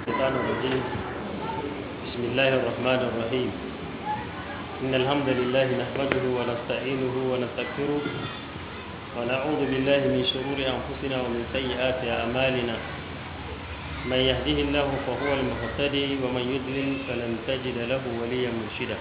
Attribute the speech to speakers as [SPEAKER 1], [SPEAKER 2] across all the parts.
[SPEAKER 1] الشيطان الرجيم بسم الله الرحمن الرحيم إن الحمد لله نحمده ونستعينه ونستغفره ونعوذ بالله من شرور أنفسنا ومن سيئات أعمالنا من يهده الله فهو المهتدي ومن يضلل فلن تجد له وليا مرشدا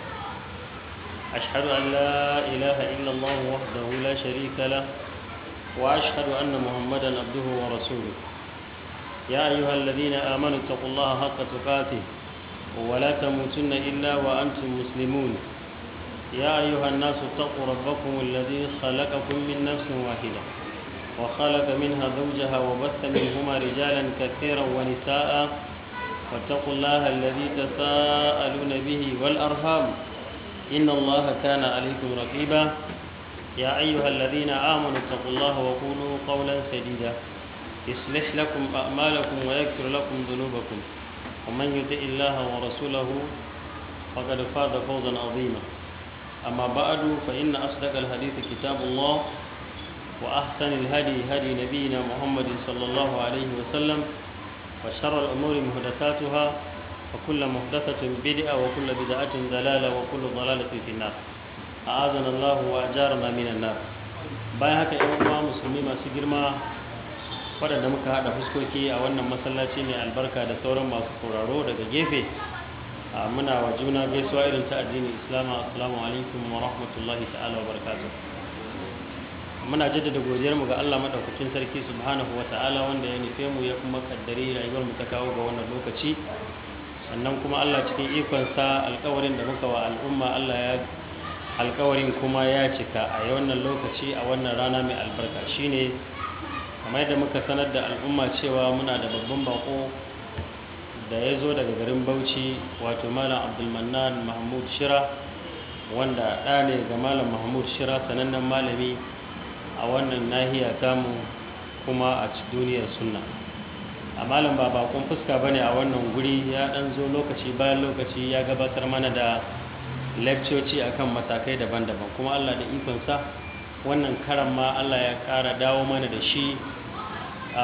[SPEAKER 1] أشهد أن لا إله إلا الله وحده لا شريك له وأشهد أن محمدا عبده ورسوله يا أيها الذين آمنوا اتقوا الله حق تقاته ولا تموتن إلا وأنتم مسلمون يا أيها الناس اتقوا ربكم الذي خلقكم من نفس واحدة وخلق منها زوجها وبث منهما رجالا كثيرا ونساء واتقوا الله الذي تساءلون به والأرحام إن الله كان عليكم رقيبا يا أيها الذين آمنوا اتقوا الله وقولوا قولا سديدا يصلح لكم أعمالكم ويغفر لكم ذنوبكم ومن يطع الله ورسوله فقد فاز فوزا عظيما أما بعد فإن أصدق الحديث كتاب الله وأحسن الهدي هدي نبينا محمد صلى الله عليه وسلم وشر الأمور محدثاتها وكل محدثة بدعة وكل بدعة ضلالة وكل ضلالة في النار أعاذنا الله وأجارنا من النار bayan haka ‘yan uwa musulmi masu girma waɗanda muka haɗa fuskoki a wannan masallaci mai albarka da sauran masu sauraro daga gefe muna wa juna gaisuwa irin ta addinin islama assalamu alaikum wa rahmatullahi ta'ala wa barakatuh muna jaddada godiyar mu ga Allah madaukakin sarki subhanahu wa ta'ala wanda ya nufe mu ya kuma kaddare rayuwar mu ta kawo ga wannan lokaci sannan kuma Allah cikin ikon sa alƙawarin da muka wa al'umma Allah ya alƙawarin kuma ya cika a wannan lokaci a wannan rana mai albarka shine kamar yadda muka sanar da al'umma cewa muna da babban bako da ya zo daga garin bauchi wato malam abdulmannan mahmud shira wanda ɗa ne ga malam mahmud shira sanannen malami a wannan nahiya tamu kuma a duniyar sunna a malam ba bakon fuska ba ne a wannan guri ya ɗan zo lokaci bayan lokaci ya gabatar mana da lekcoci akan matakai daban-daban kuma allah da ikonsa wannan karan ma allah ya ƙara dawo mana da shi a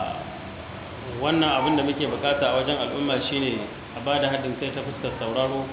[SPEAKER 1] wannan abin da muke bukata a wajen al'umma shine a ba da haɗin kai ta fuskar sauraro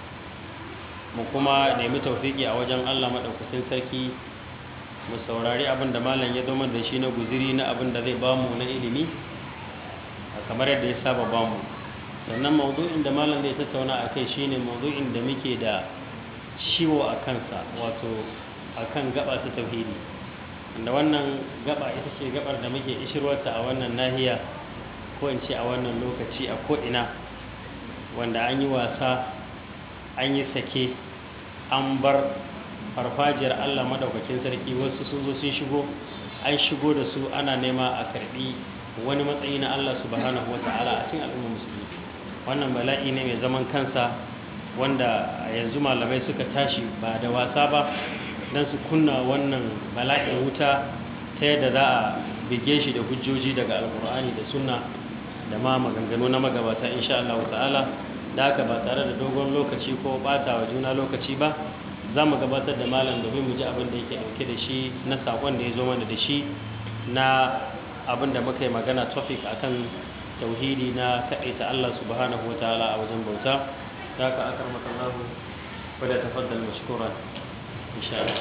[SPEAKER 1] mu kuma nemi taufiki a wajen allah maɗaukakin sarki mu saurari abin da malam ya zama da shi na guziri na abin da zai bamu na ilimi kamar yadda ya saba bamu sannan maudu'in da malam zai tattauna a kai shine maudu'in da muke da ciwo a kansa wato akan gaba ta tauhidi da wannan gaba ita ce gabar da muke ishirwarta a wannan nahiya ko in ce a wannan lokaci a ko'ina wanda an yi wasa an yi sake an bar farfajiyar allah maɗaukakin sarki wasu sun zo sun shigo an shigo da su ana nema a karɓi wani matsayi na allah subhanahu wa ta'ala a cikin al'ummar musulmi wannan bala'i ne mai zaman kansa wanda yanzu malamai suka tashi ba da wasa ba don su kunna wannan bala'in wuta ta yadda za a bige shi da hujjoji daga alkur'ani da sunna da ma maganganu na magabata insha Allah ta'ala da haka ba tare da dogon lokaci ko bata wa juna lokaci ba za mu gabatar da malam domin mu ji abin da yake dauke da shi na sakon da ya zo mana da shi na abin da muka yi magana topic akan tauhidi na kaɗaita Allah subhanahu wa ta'ala a wajen bauta da haka akar makallahu wadda tafaddal mashkuran إن شاء الله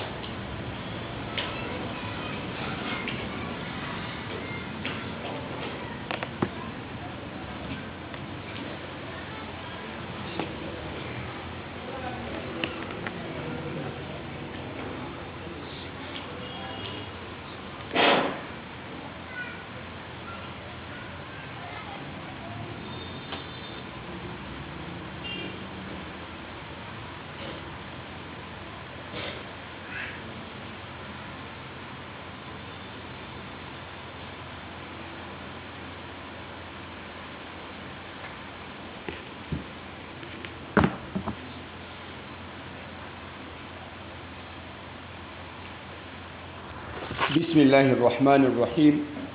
[SPEAKER 2] بسم الله الرحمن الرحيم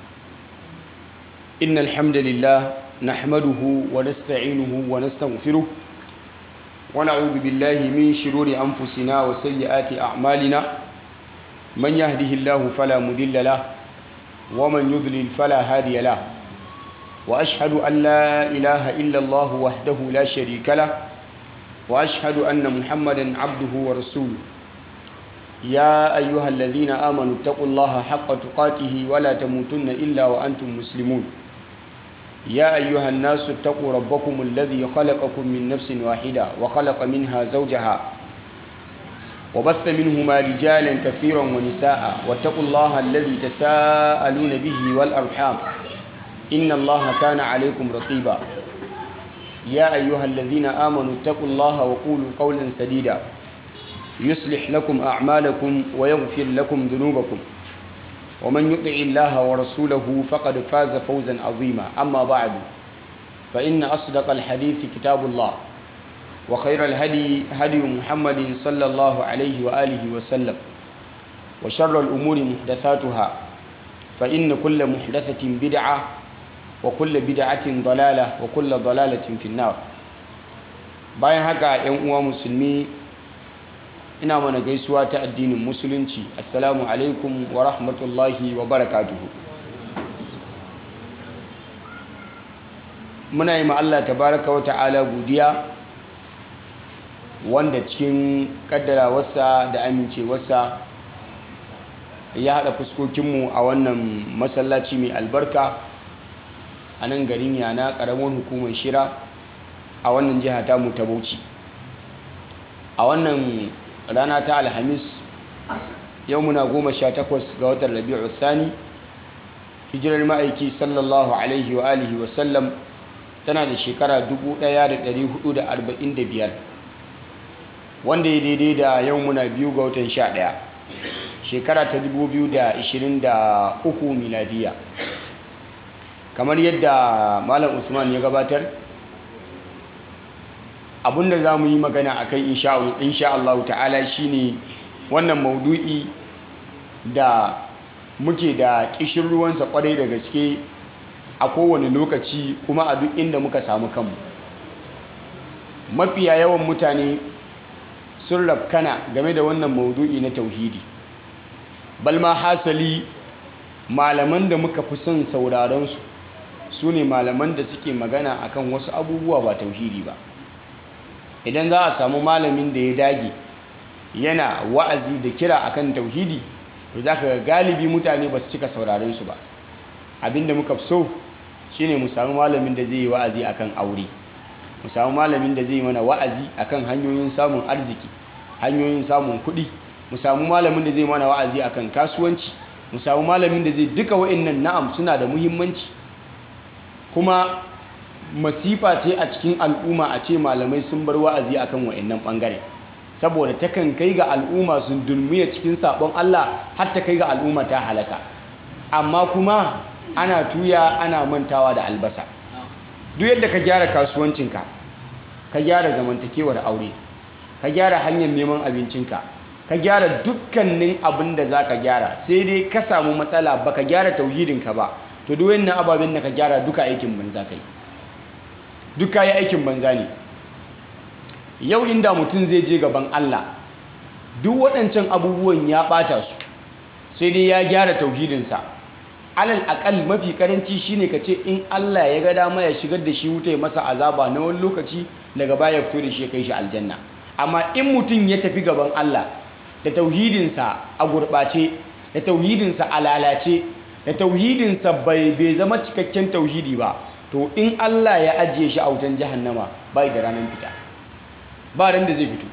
[SPEAKER 2] إن الحمد لله نحمده ونستعينه ونستغفره ونعوذ بالله من شرور أنفسنا وسيئات أعمالنا من يهده الله فلا مضل له ومن يضلل فلا هادي له وأشهد أن لا إله إلا الله وحده لا شريك له وأشهد أن محمدا عبده ورسوله يا أيها الذين آمنوا اتقوا الله حق تقاته ولا تموتن إلا وأنتم مسلمون يا أيها الناس اتقوا ربكم الذي خلقكم من نفس واحدة وخلق منها زوجها وبث منهما رجالا كثيرا ونساء واتقوا الله الذي تساءلون به والأرحام إن الله كان عليكم رقيبا يا أيها الذين آمنوا اتقوا الله وقولوا قولا سديدا يصلح لكم أعمالكم ويغفر لكم ذنوبكم ومن يطع الله ورسوله فقد فاز فوزا عظيما أما بعد فإن أصدق الحديث كتاب الله وخير الهدي هدي محمد صلى الله عليه وآله وسلم وشر الأمور محدثاتها فإن كل محدثة بدعة وكل بدعة ضلالة وكل ضلالة في النار bayan haka ‘yan uwa musulmi ina mana gaisuwa ta addinin musulunci assalamu alaikum wa rahmatullahi wa barakatuhu muna yi Allah tabaraka wa ta'ala godiya wanda cikin kaddarawarsa da amincewarsa ya haɗa fuskokinmu a wannan masallaci mai albarka a nan garin yana ƙaramin hukumar shira a wannan jiha tamu ta bauchi a wannan rana ta alhamis yau muna goma sha takwas ga watan rabi'u thani hijirar ma'aiki sallallahu alaihi wa alihi wasallam tana da shekara 1445 wanda ya daidai da yau muna biyu ga watan sha ɗaya shekara ta 2023 miladiya kamar yadda malam usman ya gabatar abinda za mu yi magana a kai insha Allah ta'ala shine wannan maudu'i da muke da ƙishin ruwansa kwarai da gaske a kowane lokaci kuma a duk inda muka samu kanmu mafiya yawan mutane sun rafkana game da wannan maudu'i na tauhidi balma hasali malaman da muka fi son sauraronsu su ne malaman da suke magana akan wasu abubuwa ba tauhidi ba idan za a samu malamin da ya dage yana wa'azi da kira akan tauhidi to za ka galibi mutane ba su cika sauraron su ba abinda muka so shine mu samu malamin da zai yi wa'azi akan aure mu samu malamin da zai yi mana wa'azi akan hanyoyin samun arziki hanyoyin samun kuɗi mu samu malamin da zai mana wa'azi akan kasuwanci mu samu malamin da zai duka wa'annan na'am suna da muhimmanci kuma masifa ce a cikin al'umma a ce malamai sun bar wa'azi akan wa'annan bangare saboda takan kai ga al'umma sun dulmiya cikin sabon Allah har ta kai ga al'umma ta halaka amma kuma ana tuya ana mantawa da albasa duk yadda ka gyara kasuwancinka ka gyara zamantakewar aure ka gyara hanyar neman abincinka ka gyara dukkanin abin da za ka gyara sai dai ka samu matsala ba ka gyara tauhidinka ba to duk wannan ababen da ka gyara duka aikin banza kai duka ya aikin banza ne yau inda mutum zai je gaban Allah duk waɗancan abubuwan ya ɓata su sai dai ya gyara tauhidinsa alal akal mafi karanci shine ka ce in Allah ya ga dama ya shigar da shi wuta ya masa azaba na wani lokaci daga baya fito da shi ya kai shi aljanna amma in mutum ya tafi gaban Allah da tauhidinsa a gurɓace da tauhidinsa a lalace da tauhidinsa bai bai zama cikakken tauhidi ba to in Allah ya ajiye shi a wutan jahannama bai da ranar fita ba ran da zai fito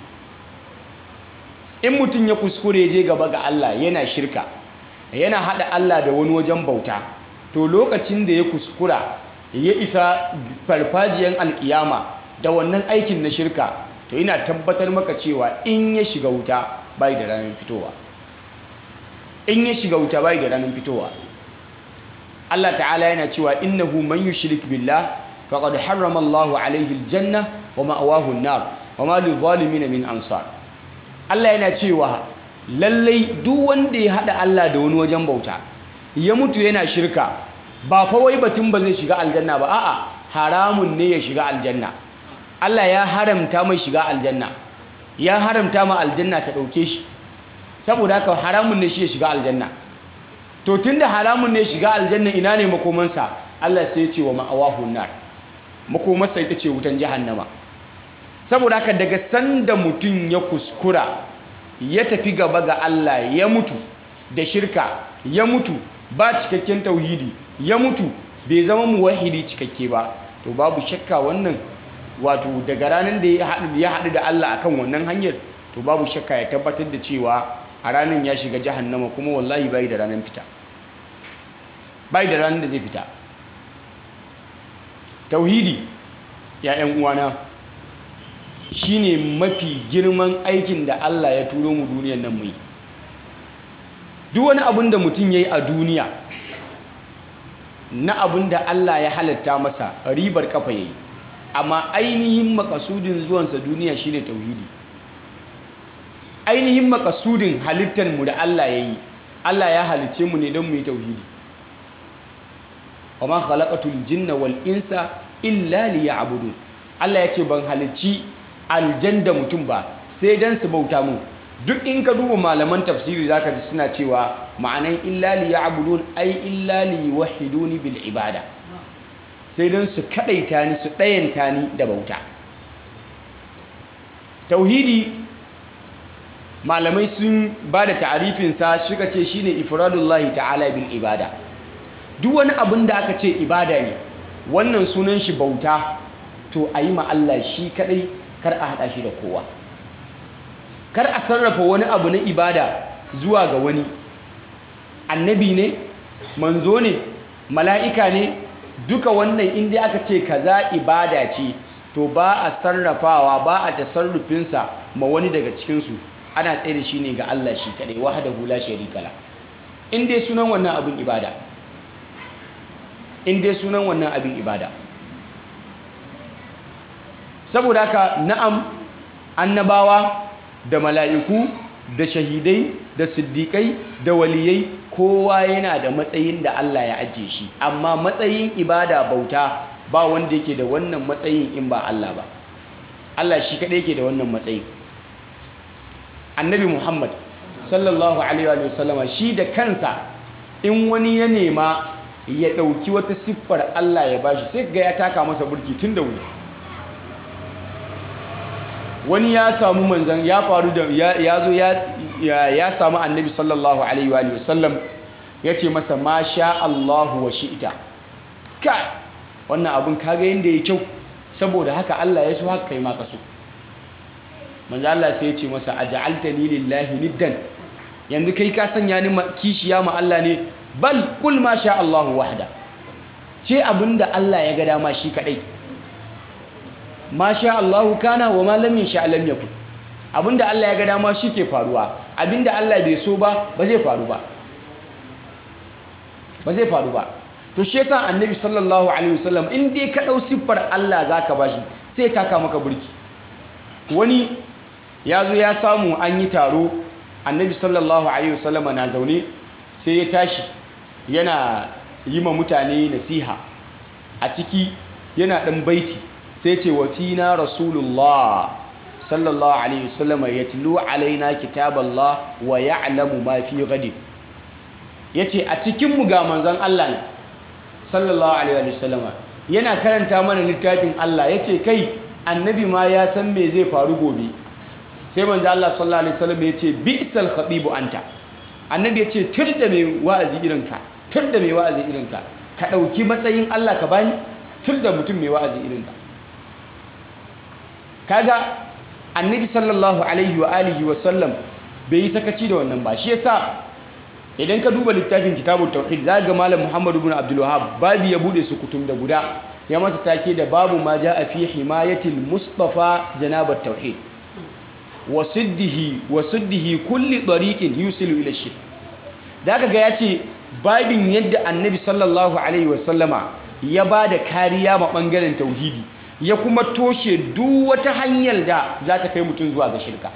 [SPEAKER 2] in mutum ya kuskure je gaba ga Allah yana shirka yana hada Allah da wani wajen bauta to lokacin da ya kuskura ya isa farfajiyan alkiyama da wannan aikin na shirka to ina tabbatar maka cewa in ya shiga wuta bai da ranar fitowa in ya shiga wuta bai da ranar fitowa Allah ta'ala yana cewa innahu man yushrik billah faqad harrama Allahu alayhi aljanna wa ma'awahu an-nar wa ma lidh-dhalimin min ansar Allah yana cewa lallai duk wanda ya hada Allah da wani wajen bauta ya mutu yana shirka ba fa wai batun ba zai shiga aljanna ba a'a haramun ne ya shiga aljanna Allah ya haramta mai shiga aljanna ya haramta ma aljanna ta dauke shi saboda haka haramun ne shi ya shiga aljanna to tunda haramun ne shiga aljanna ina ne makomansa Allah sai ya ce wa ma'awahu nar makomarsa ita ce wutan jahannama saboda haka daga sanda mutum ya kuskura ya tafi gaba ga Allah ya mutu da shirka ya mutu ba cikakken tauhidi ya mutu bai zama muwahidi cikakke ba to babu shakka wannan wato daga ranar da ya haɗu da Allah akan wannan hanyar to babu shakka ya tabbatar da cewa a ranar ya shiga jahannama kuma wallahi bai da ranar fita bai da ranar da zai fita tauhidi ya ƴan uwana shine mafi girman aikin da Allah ya turo mu duniyar nan mu yi duk wani abin da mutum ya yi a duniya na abin da Allah ya halatta masa ribar kafa ya yi amma ainihin makasudin zuwansa duniya shine tauhidi ainihin makasudin halittar mu da Allah ya yi Allah ya halice mu ne don mu yi tauhidi wa ma khalaqatul jinna wal insa illa liya'budun Allah ya ce ban halicci aljan da mutum ba sai dan su bauta mun duk in ka duba malaman tafsiri zaka ji suna cewa ma'anan illa liya'budun ai illa liwahiduni bil ibada sai dan su kadaita ni su dayanta ni da bauta tauhidi malamai sun ba da ta'arifinsa suka ce shine ifradullahi ta'ala bil ibada duk wani abin da aka ce ibada ne wannan sunan shi bauta to a yi Allah shi kadai kar a haɗa shi da kowa kar a sarrafa wani abu na ibada zuwa ga wani annabi ne manzo ne mala'ika ne duka wannan inda aka ce kaza ibada ce to ba a sarrafawa ba a tasarrufinsa ma wani daga cikinsu ana tsaye da shi ne ga Allah shi kadai wahdahu la sharika la in dai sunan wannan abin ibada in dai sunan wannan abin ibada saboda haka na'am annabawa da mala'iku da shahidai da siddiƙai da waliyai kowa yana da matsayin da Allah ya ajiye shi amma matsayin ibada bauta ba wanda yake da wannan matsayin in ba Allah ba Allah shi kaɗai yake da wannan matsayin annabi Muhammad sallallahu alaihi wa sallama shi da kansa in wani ya nema ya ɗauki wata siffar Allah ya bashi sai ga ya taka masa burki tun da wuri wani ya samu manzan ya faru da ya zo ya samu annabi sallallahu alaihi wa sallam ya ce masa ma sha Allahu wa shi'ita ka wannan abin kaga yadda ya kyau saboda haka Allah ya so haka kai ma ka so manzan Allah sai ya ce masa aj'altani lillahi niddan yanzu kai ka sanya ni kishiya ma Allah ne bal kul ma sha Allahu wahda ce abinda Allah ya ga dama shi kadai ma sha Allahu kana wa ma lam yasha lam yakun abinda Allah ya ga dama shi ke faruwa abinda Allah bai so ba ba zai faru ba ba zai faru ba to shi yasa annabi sallallahu alaihi wasallam in dai ka dau siffar Allah zaka bashi sai taka maka burki wani ya zo ya samu an yi taro annabi sallallahu alaihi wasallam na zaune sai ya tashi yana yi ma mutane nasiha a ciki yana ɗan baiti sai ce wa fina rasulullah sallallahu alaihi wasallam ya tilo alaina kitaballah wa ya'lamu ma fi gadi ya ce a cikinmu ga manzon Allah ne sallallahu alaihi wasallam yana karanta mana littafin Allah ya ce kai annabi ma ya san me zai faru gobe sai manzon Allah sallallahu alaihi wasallam ya ce bi'sal khatibu anta annabi ya ce tur da mai wa'azi irinka tur da mai wa'azi irinka ka ɗauki matsayin Allah ka bani tur da mutum mai wa'azi irinka kaga annabi sallallahu alaihi wa alihi wa sallam bai yi sakaci da wannan ba shi yasa idan ka duba littafin kitabut tauhid za ga malam muhammad ibn abdul wahhab babu ya bude su kutum da guda ya masa take da babu ma jaa fi himayatil mustafa janabat tauhid wa siddihi wa siddihi kulli tariqin yusilu ila shirk da aka ga ya ce babin yadda annabi sallallahu alaihi wasallama ya ba da kariya ma ɓangaren tauhidi ya kuma toshe duk wata hanyar da za ta kai mutum zuwa ga shirka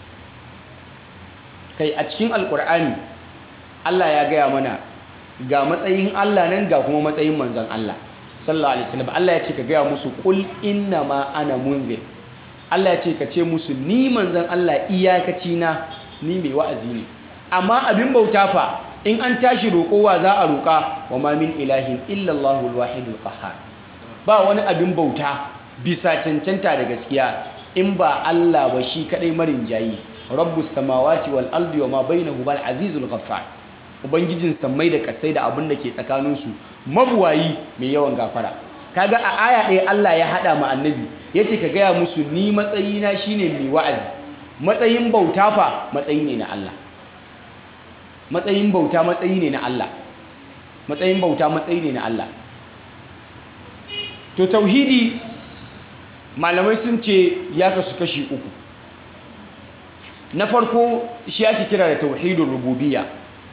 [SPEAKER 2] kai a cikin alkur'ani allah ya gaya mana ga matsayin allah nan ga kuma matsayin manzan allah sallallahu alaihi wasallam allah ya ce ka gaya musu kul inna ma ana munzir allah ya ce ka ce musu ni manzan allah iyakaci na ni mai wa'azi ne amma abin bauta fa in an tashi roƙowa za a roƙa wa ma min ilahin illallahu alwahidul qahhar ba wani abin bauta bisa cancanta da gaskiya in ba Allah ba shi kadai marin jayi rabbus samawati wal ardi wa ma bainahuma al azizul ghaffar ubangijin sammai da kasai da abin da ke tsakaninsu mabuwayi mai yawan gafara kaga a aya ɗaya Allah ya haɗa ma annabi yace ka gaya musu ni matsayina shine mai wa'azi matsayin bauta fa matsayi ne na Allah matsayin bauta matsayi ne na Allah matsayin bauta matsayi ne na Allah to tauhidi malamai sun ce ya kasu kashi uku na farko shi ake kira da tauhidul rububiyya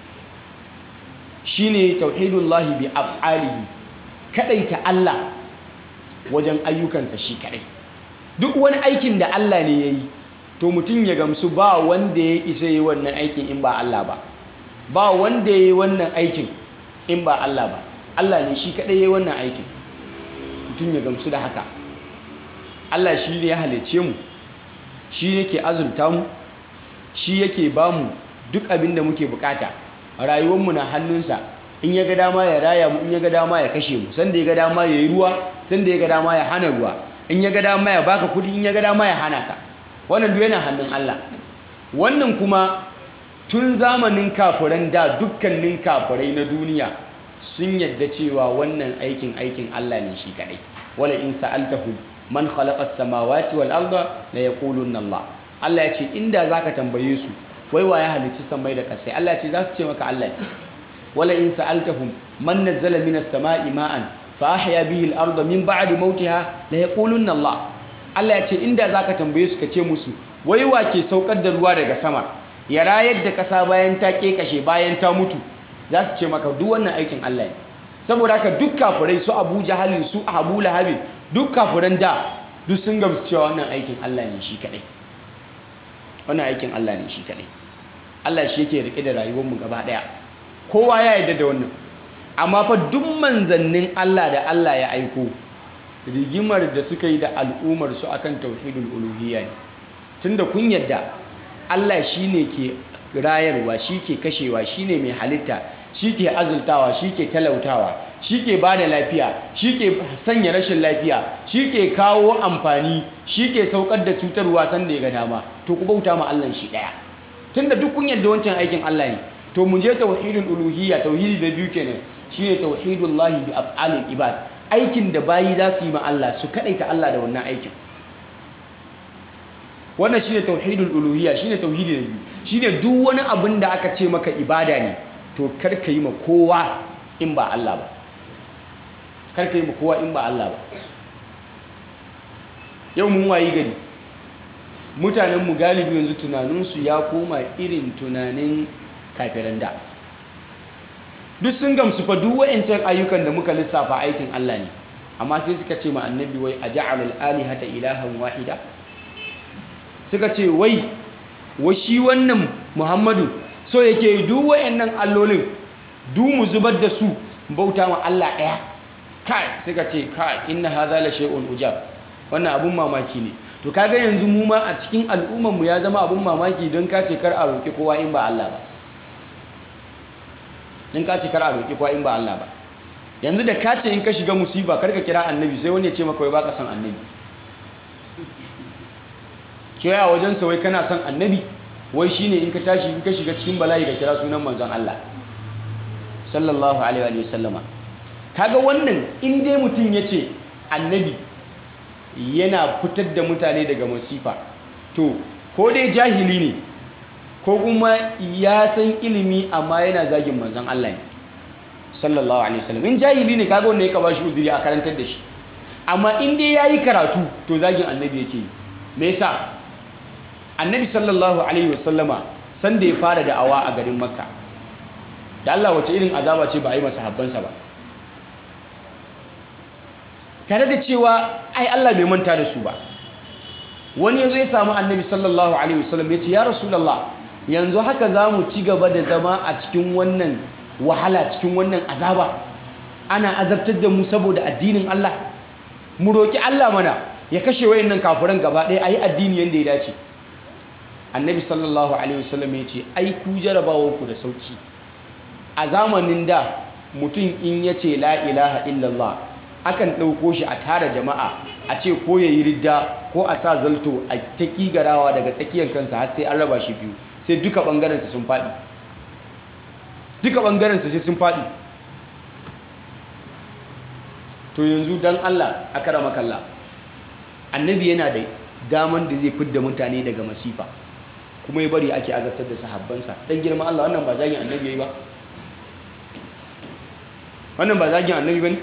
[SPEAKER 2] shine tauhidullahi bi af'alihi kadaita Allah wajen ayyukansa shi kadai duk wani aikin da Allah ne yayi to mutum ya gamsu ba wanda ya isa yi wannan aikin in ba Allah ba ba wanda ya yi wannan aikin in ba Allah ba Allah ne shi kadai ya yi wannan aikin mutum ya gamsu da haka Allah shi ne ya halice mu shi yake azurta mu shi yake ba mu duk abin da muke bukata rayuwarmu na hannunsa in ya ga dama ya raya mu in ya ga dama ya kashe mu sanda ya ga dama ya yi ruwa sanda ya ga dama ya hana ruwa in ya ga dama ya baka kudi in ya ga dama ya hana ka wannan duk yana hannun Allah wannan kuma tun zamanin kafiran da dukkanin kafirai na duniya sun yadda cewa wannan aikin aikin Allah ne shi kadai wala in sa'altahum man khalaqa as-samawati wal arda la yaqulunna Allah Allah ya ce inda zaka tambaye su wai wa ya halicci samai da kasai Allah ya ce za su ce maka Allah ne wala in sa'altahum man nazzala minas sama'i ma'an fa ahya bihi al-arda min ba'di mautiha la yaqulunna Allah Allah ya ce inda zaka tambaye su ka ce musu wai wa ke saukar da ruwa daga sama ya rayar da kasa bayan ta kekashe bayan ta mutu za su ce maka duk wannan aikin Allah ne saboda haka duk kafirai su Abu Jahalin su Abu Lahabin duk kafiran da duk sun gamsu cewa wannan aikin Allah ne shi kadai wannan aikin Allah ne shi kadai Allah shi yake rike da rayuwar mu gaba daya kowa ya yarda da wannan amma fa duk manzannin Allah da Allah ya aiko rigimar da suka yi da al'ummar su akan tauhidul uluhiyya ne tunda kun yadda Allah shine ke rayarwa shi ke kashewa shine mai halitta shi ke azultawa shi ke talautawa shi ke ba da lafiya shi ke sanya rashin lafiya shi ke kawo amfani shi ke saukar da cutarwa sanda ya ga dama to ku bauta ma Allah shi daya tunda duk kun yadda wancan aikin Allah ne to mun je tauhidul uluhiyya tauhidi da biyu kenan shine tauhidullahi bi af'alil ibad aikin da bayi za su yi ma Allah su kadaita Allah da wannan aikin wannan shine tauhidul uluhiyya shine tauhidi da biyu shine duk wani abin da aka ce maka ibada ne to kar ka yi ma kowa in ba Allah ba kar ka yi ma kowa in ba Allah ba yau mun wayi gari mutanen mu galibi yanzu tunaninsu ya koma irin tunanin kafiran da duk sun gamsu fa duk wa'ancan ayyukan da muka lissafa aikin Allah ne amma sai suka ce ma annabi wai aja'alul alihata ilahan wahida suka ce wai wa shi wannan muhammadu so yake duk wayannan allolin du mu zubar da su bauta ma Allah ɗaya kai suka ce kai inna hadha la shay'un ujab wannan abun mamaki ne to kaga yanzu mu ma a cikin al'ummar mu ya zama abun mamaki don ka ce kar a roki kowa in ba Allah ba don ka ce kar a roki kowa in ba Allah ba yanzu da ka ce in ka shiga musiba kar ka kira annabi sai wani ya ce maka wai baka son annabi kira wajen sa wai kana son annabi wai shine in ka tashi in ka shiga cikin bala'i da kira sunan manzon Allah sallallahu alaihi wa sallama kaga wannan in dai mutum yace annabi yana fitar da mutane daga masifa to ko dai jahili ne ko kuma ya san ilimi amma yana zagin manzon Allah ne sallallahu alaihi wasallam in jahili ne kaga wanda ya ka bashi uzuri a karantar da shi amma in dai yayi karatu to zagin annabi yake yi me yasa annabi sallallahu alaihi wasallama sanda ya fara da'awa a garin makka da Allah wace irin azaba ce ba a yi masa habbansa ba tare da cewa ai Allah bai manta da su ba wani yazo ya samu annabi sallallahu alaihi wasallam ya ce ya rasulullah yanzu haka za mu ci gaba da zama a cikin wannan wahala cikin wannan azaba ana azabtar da mu saboda addinin Allah mu roki Allah mana ya kashe wayannan kafiran gaba ɗaya ayi addini yanda ya dace annabi sallallahu alaihi wasallam ya ce ai ku jarabawanku da sauki a zamanin da mutum in ya ce la ilaha illallah akan ɗauko shi a tara jama'a a ce ko ya yi ridda ko a sa zalto a ta ƙigarawa daga tsakiyar kansa har sai an raba shi biyu sai duka ɓangarensa sun faɗi duka ɓangarensa sai sun faɗi to yanzu don allah a kara makalla annabi yana da daman da zai fidda mutane daga masifa kuma ya bari ake azabtar da sahabbansa dan girman Allah wannan ba zagin annabi yayi ba wannan ba zagin annabi bane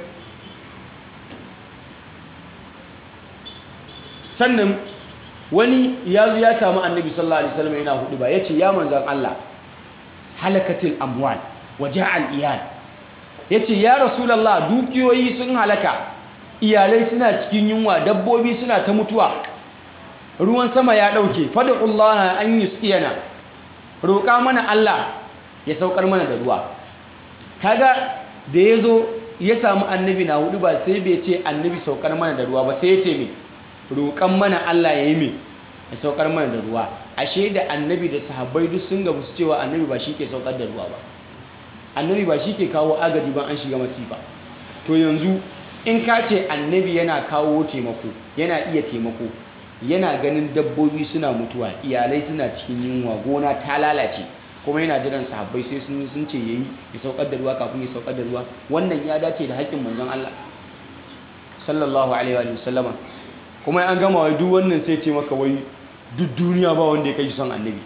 [SPEAKER 2] sannan wani ya zo ya samu annabi sallallahu alaihi wasallam yana hudu ba yace ya manzon Allah halakatil amwal wa ja'al iyal yace ya rasulullah dukiyoyi sun halaka iyalai suna cikin yunwa dabbobi suna ta mutuwa ruwan sama ya ɗauke fadu'ullaha an yusqiyana roƙa mana Allah ya saukar mana da ruwa kaga da yazo ya samu annabi na hudu ba sai bai ce annabi saukar mana da ruwa ba sai ya ce me roƙan mana Allah ya yi me ya saukar mana da ruwa ashe da annabi da sahabbai duk sun gabu su cewa annabi ba shi ke saukar da ruwa ba annabi ba shi ke kawo agaji ba an shiga masifa to yanzu in ka ce annabi yana kawo taimako yana iya taimako yana ganin dabbobi suna mutuwa iyalai suna cikin yunwa gona ta lalace kuma yana jiran sahabbai sai sun sun ce yayi ya saukar da ruwa kafin ya saukar da ruwa wannan ya dace da haƙƙin manzon Allah sallallahu alaihi wa sallama kuma an gama wai duk wannan sai ce maka wai duk duniya ba wanda ya kai son annabi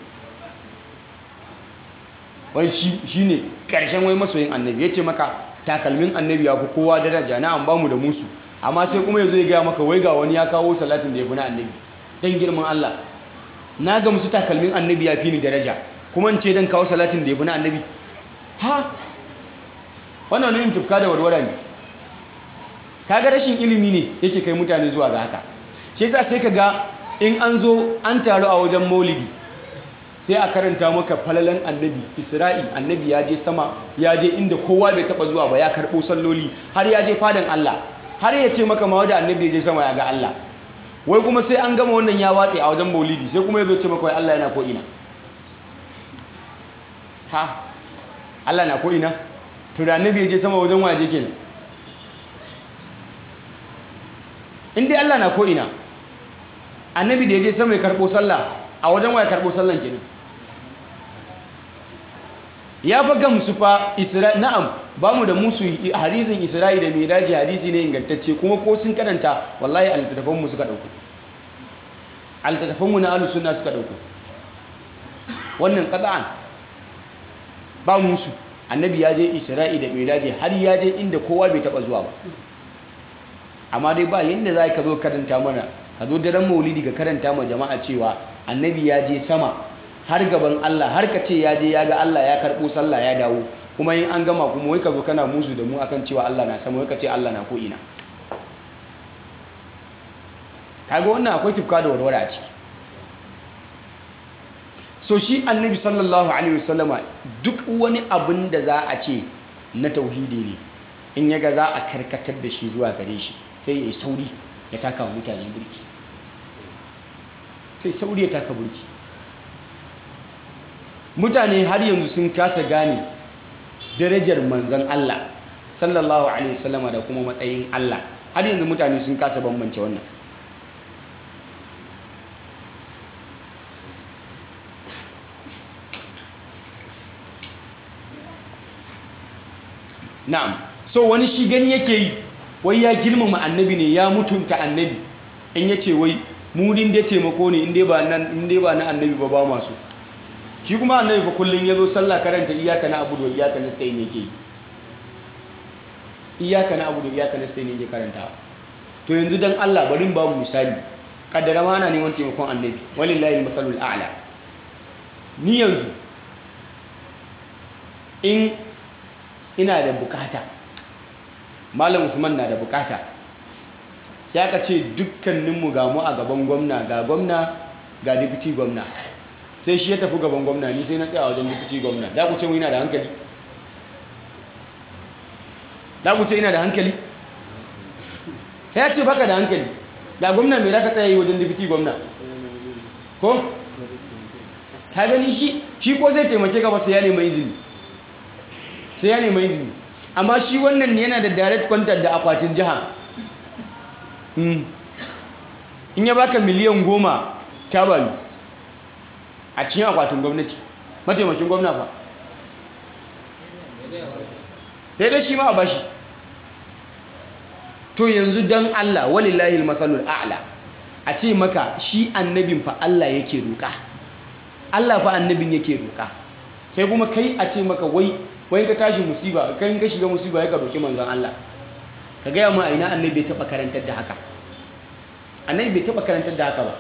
[SPEAKER 2] wai shi shine karshen wai masoyin annabi yace maka takalmin annabi ya fi kowa daraja na an bamu da musu amma sai kuma yazo ya gaya maka wai ga wani ya kawo salatin da ya fi na annabi dan girman Allah na ga musu takalmin annabi ya fi ni daraja kuma in ce dan kawo salatin da ya fi na annabi ha wannan ne tufka da warwara ne kaga rashin ilimi ne yake kai mutane zuwa ga haka shi yasa sai kaga in an zo an taru a wajen maulidi sai a karanta maka falalan annabi isra'i annabi ya je sama ya je inda kowa bai taba zuwa ba ya karɓo salloli har ya je fadan Allah har ya ce maka ma wadda annabi ya je sama ya ga Allah wai kuma sai an gama wannan ya watse a wajen maulidi sai kuma ya zo ce maka wai Allah yana ko ina ha Allah na ko ina to da annabi ya je sama wajen waje kenan in dai Allah na ko ina annabi da ya je sama ya karɓo sallah a wajen waye karɓo sallan kenan ya fa gamsu fa isra na'am ba mu da musu hadisin isra'i da miraji hadisi ne ingantacce kuma ko sun karanta wallahi altattafan mu suka dauko altattafan mu na ahlus sunna suka dauko wannan qat'an ba musu annabi ya je isra'i da miraji har ya je inda kowa bai taba zuwa ba amma dai ba yanda za ka zo karanta mana ka zo daren maulidi ka karanta ma jama'a cewa annabi ya je sama har gaban Allah har ka ce ya je ya ga Allah ya karɓo sallah ya dawo kuma yin an gama kuma wai ka zo kana musu da mu akan cewa Allah na sama wai ka ce Allah na ko ina kaga wannan akwai tufka da warware a ciki so shi annabi sallallahu alaihi wasallama duk wani abin da za a ce na tauhidi ne in ya ga za a karkatar da shi zuwa gare shi sai ya yi sauri ya taka wa mutane burki sai sauri ya taka burki mutane har yanzu sun kasa gane darajar manzon Allah sallallahu alaihi wasallama da kuma matsayin Allah har yanzu mutane sun kasa bambance wannan na'am so wani shi gani yake yi wai ya girmama annabi ne ya mutunta annabi in ya ce wai murin da taimako ne in dai ba na annabi ba ba masu shi kuma annabi fa kullum ya zo sallah karanta iyaka na abudu wa iyaka na stain yake yi iyaka na abudu wa iyaka na stain yake karanta to yanzu dan Allah bari ba mu misali kaddara ma ana neman taimakon annabi walillahi masalul a'la ni yanzu in ina da bukata malam usman na da bukata sai aka ce dukkaninmu ga mu a gaban gwamna ga gwamna ga deputy gwamna sai shi ya tafi gaban gwamna ni sai na tsaya wajen deputy gwamna da ku ce mu ina da hankali da ku ce ina da hankali sai ya ce baka da hankali da gwamna mai zaka tsaya yi wajen deputy gwamna ko ka gani shi shi ko zai taimake ka ba sai ya nemi izini sai ya nema izini amma shi wannan yana da direct contact da akwatin jiha in ya baka miliyan goma ta bayu a cikin akwatin gwamnati mataimakin gwamna fa sai dai shi ma a bashi to yanzu don Allah walillahi masalul a'la a ce maka shi annabin fa Allah yake roƙa Allah fa annabin yake roƙa kai kuma kai a ce maka wai wai ka tashi musiba kai ka shiga musiba ya ka roƙi manzon Allah ka gaya mu a ina annabi bai taɓa karantar da haka annabi bai taɓa karantar da haka ba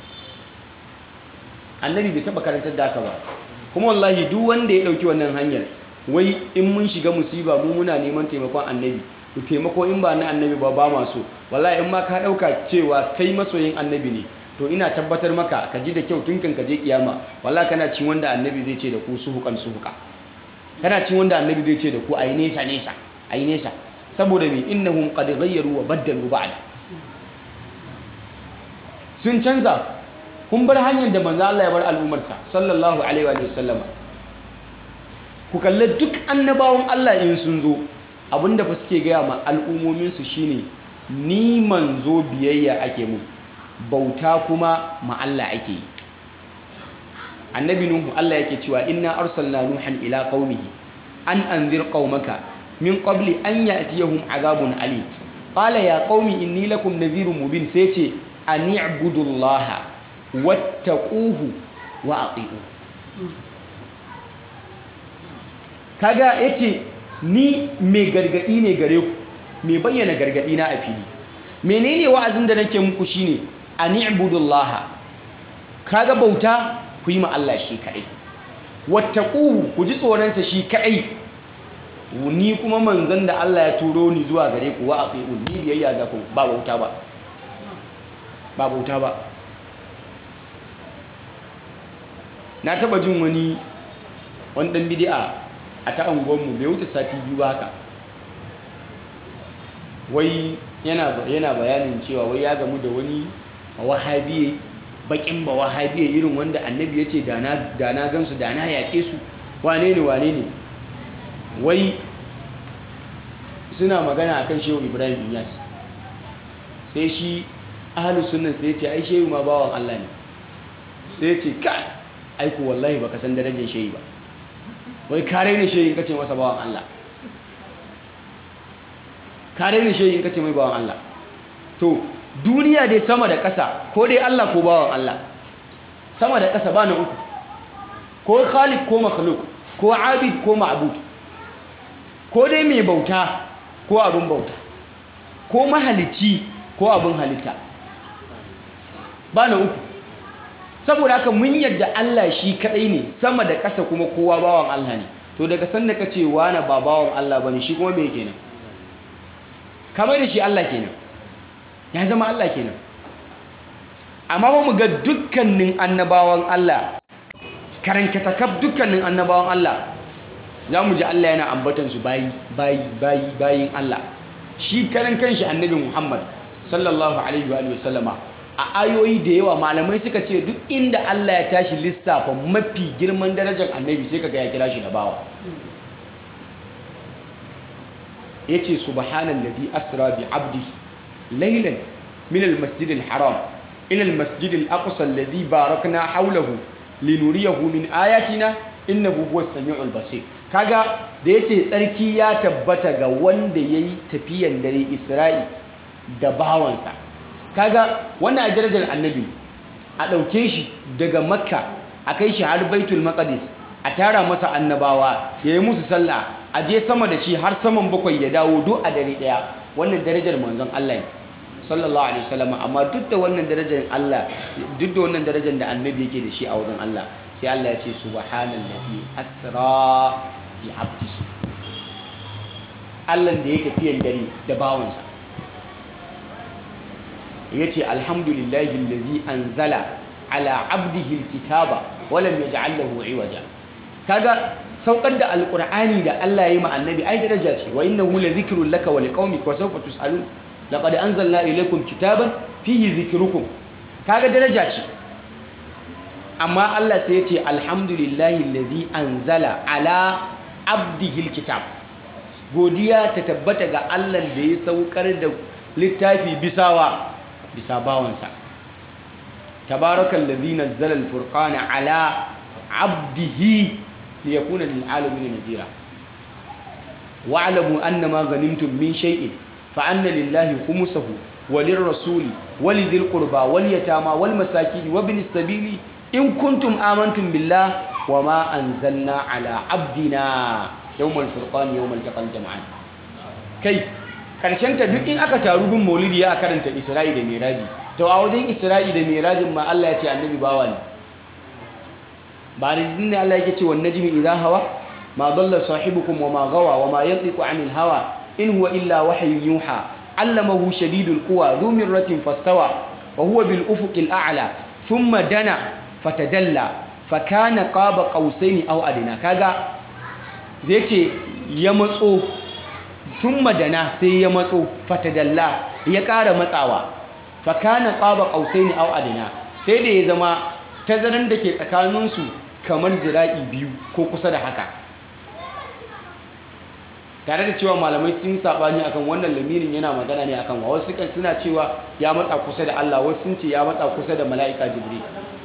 [SPEAKER 2] annabi bai taɓa karantar da haka ba kuma wallahi duk wanda ya ɗauki wannan hanyar wai in mun shiga musiba mu muna neman taimakon annabi to taimako in ba na annabi ba ba ma so wallahi in ma ka ɗauka cewa kai masoyin annabi ne to ina tabbatar maka ka ji da kyau tun kan ka je kiyama wallahi kana cin wanda annabi zai ce da ku suhukan suhuka kana cin wanda annabi zai ce da ku ayi nesa nesa ayi nesa saboda me innahum qad ghayyaru wa baddalu ba'da sun canza kun bar hanyar da manzo Allah ya bar al'ummarsa sallallahu alaihi wa sallama ku kalli duk annabawan Allah in sun zo abinda fa suke gaya ma al'ummominsu shine ni manzo biyayya ake mu bauta kuma ma Allah ake yi annabi nuhu Allah yake cewa inna arsalna nuhan ila qaumihi an anzir qaumaka min qabli an ya'tiyahum azabun alim qala ya qaumi inni lakum nadhirun mubin sai ce an i'budullaha wattaquhu wa ati'u kaga yace ni mai gargadi ne gare ku mai bayyana gargadi na a fili menene wa'azin da nake muku shine an i'budullaha kaga bauta ku yi ma Allah shi kadai wattaquhu ku ji tsoronsa shi kadai ni kuma manzon da Allah ya turo ni zuwa gare ku wa ati'u ni biyayya ga ku ba bauta ba ba bauta ba na taba jin wani wani dan bid'a a ta anguwanmu bai wuce sati biyu ba haka wai yana yana bayanin cewa wai ya gamu da wani wahabiye bakin ba wahabiye irin wanda annabi ya ce da na gansu da na yaƙe su wane ne wane ne wai suna magana akan shehu ibrahim inyas sai shi ahalus sunan sai ce ai shehu ma bawan allah ne sai ce ka aiku wallahi baka san darajar shehu ba wai kare ne shehu in kace masa bawan allah kare ne shehu in kace mai bawan allah to duniya dai sama da ƙasa ko dai allah ko bawan allah sama da ƙasa ba na uku ko khaliq ko makhluk ko abid ko ma'bud ko dai mai bauta ko abin bauta ko mahalicci ko abin halitta ba na uku saboda haka mun yadda Allah shi kadai ne sama da ƙasa kuma kowa bawan Allah ne to daga sanda ka ce wani ba bawan Allah bane shi kuma me kenan kamar da shi Allah kenan ya zama Allah kenan amma ba mu ga dukkanin annabawan Allah karankata kaf dukkanin annabawan Allah za mu ji Allah yana ambatansu bayi bayi bayi bayin Allah shi karan kanshi annabi Muhammad sallallahu alaihi wa sallama a ayoyi da yawa malamai suka ce duk inda Allah ya tashi lissafa mafi girman darajar annabi sai kaga ya kira shi da bawa yace subhanallazi asra bi abdihi laylan min almasjid alharam ila almasjid alaqsa alladhi barakna hawlahu linuriyahu min ayatina innahu huwas samiul basir kaga da yace tsarki ya tabbata ga wanda yayi tafiyan dare Isra'i da bawansa kaga wannan a darajar annabi a dauke shi daga makka a kai shi har baitul maqdis a tara masa annabawa yayi musu sallah a je sama da shi har saman bakwai ya dawo duk a dare daya wannan darajar manzon Allah ne sallallahu alaihi wasallam amma duk da wannan darajar Allah duk da wannan darajar da annabi yake da shi a wajen Allah sai Allah ya ce subhanallazi asra bi abdihi Allah da yake tafiyan dare da bawansa yace alhamdulillahi allazi anzala ala abdihi alkitaba wa lam yaj'al lahu iwaja kaga saukar da alqur'ani da Allah ya yi ma annabi ai daraja ce wa innahu la dhikrun laka wa liqaumika wa sawfa tusalun laqad anzalna ilaykum kitaban fihi dhikrukum kaga daraja ce amma Allah sai ya ce alhamdulillahi allazi anzala ala abdihi alkitab godiya ta tabbata ga Allah da ya saukar da littafi bisawa bisa bawansa tabarakal ladhi nazzala al-furqana ala abdihi liyakuna lil alamin nadira wa'lamu annama ghanimtum min shay'in fa anna lillahi khumsahu وللرسول ولذي القربى واليتامى والمساكين وابن السبيل إن كنتم آمنتم بالله وما أنزلنا على عبدنا يوم الفرقان يوم التقى الجمعان kai ta duk in aka taru bin maulidi ya karanta isra'i da miraji to a wajen isra'i da mirajin ma Allah ya ce annabi bawa ne ba da ne Allah yake ce wan najmi idha hawa ma dalla sahibukum wa ma gawa wa ma yantiqu anil hawa in huwa illa wahyun yuha allamahu shadidul quwa dhu mirratin fastawa wa huwa bil ufuqil a'la thumma dana fatadalla fakana qaba qausaini aw adina kaga zai ce ya matso thumma dana sai ya matso fatadalla ya ƙara matsawa fakana qaba qausaini aw adina sai da ya zama tazaran da ke tsakaninsu kamar zira'i biyu ko kusa da haka tare da cewa malamai sun sabani akan wannan lamirin yana magana ne akan wa wasu kan suna cewa ya matsa kusa da Allah wasu sun ce ya matsa kusa da mala'ika Jibril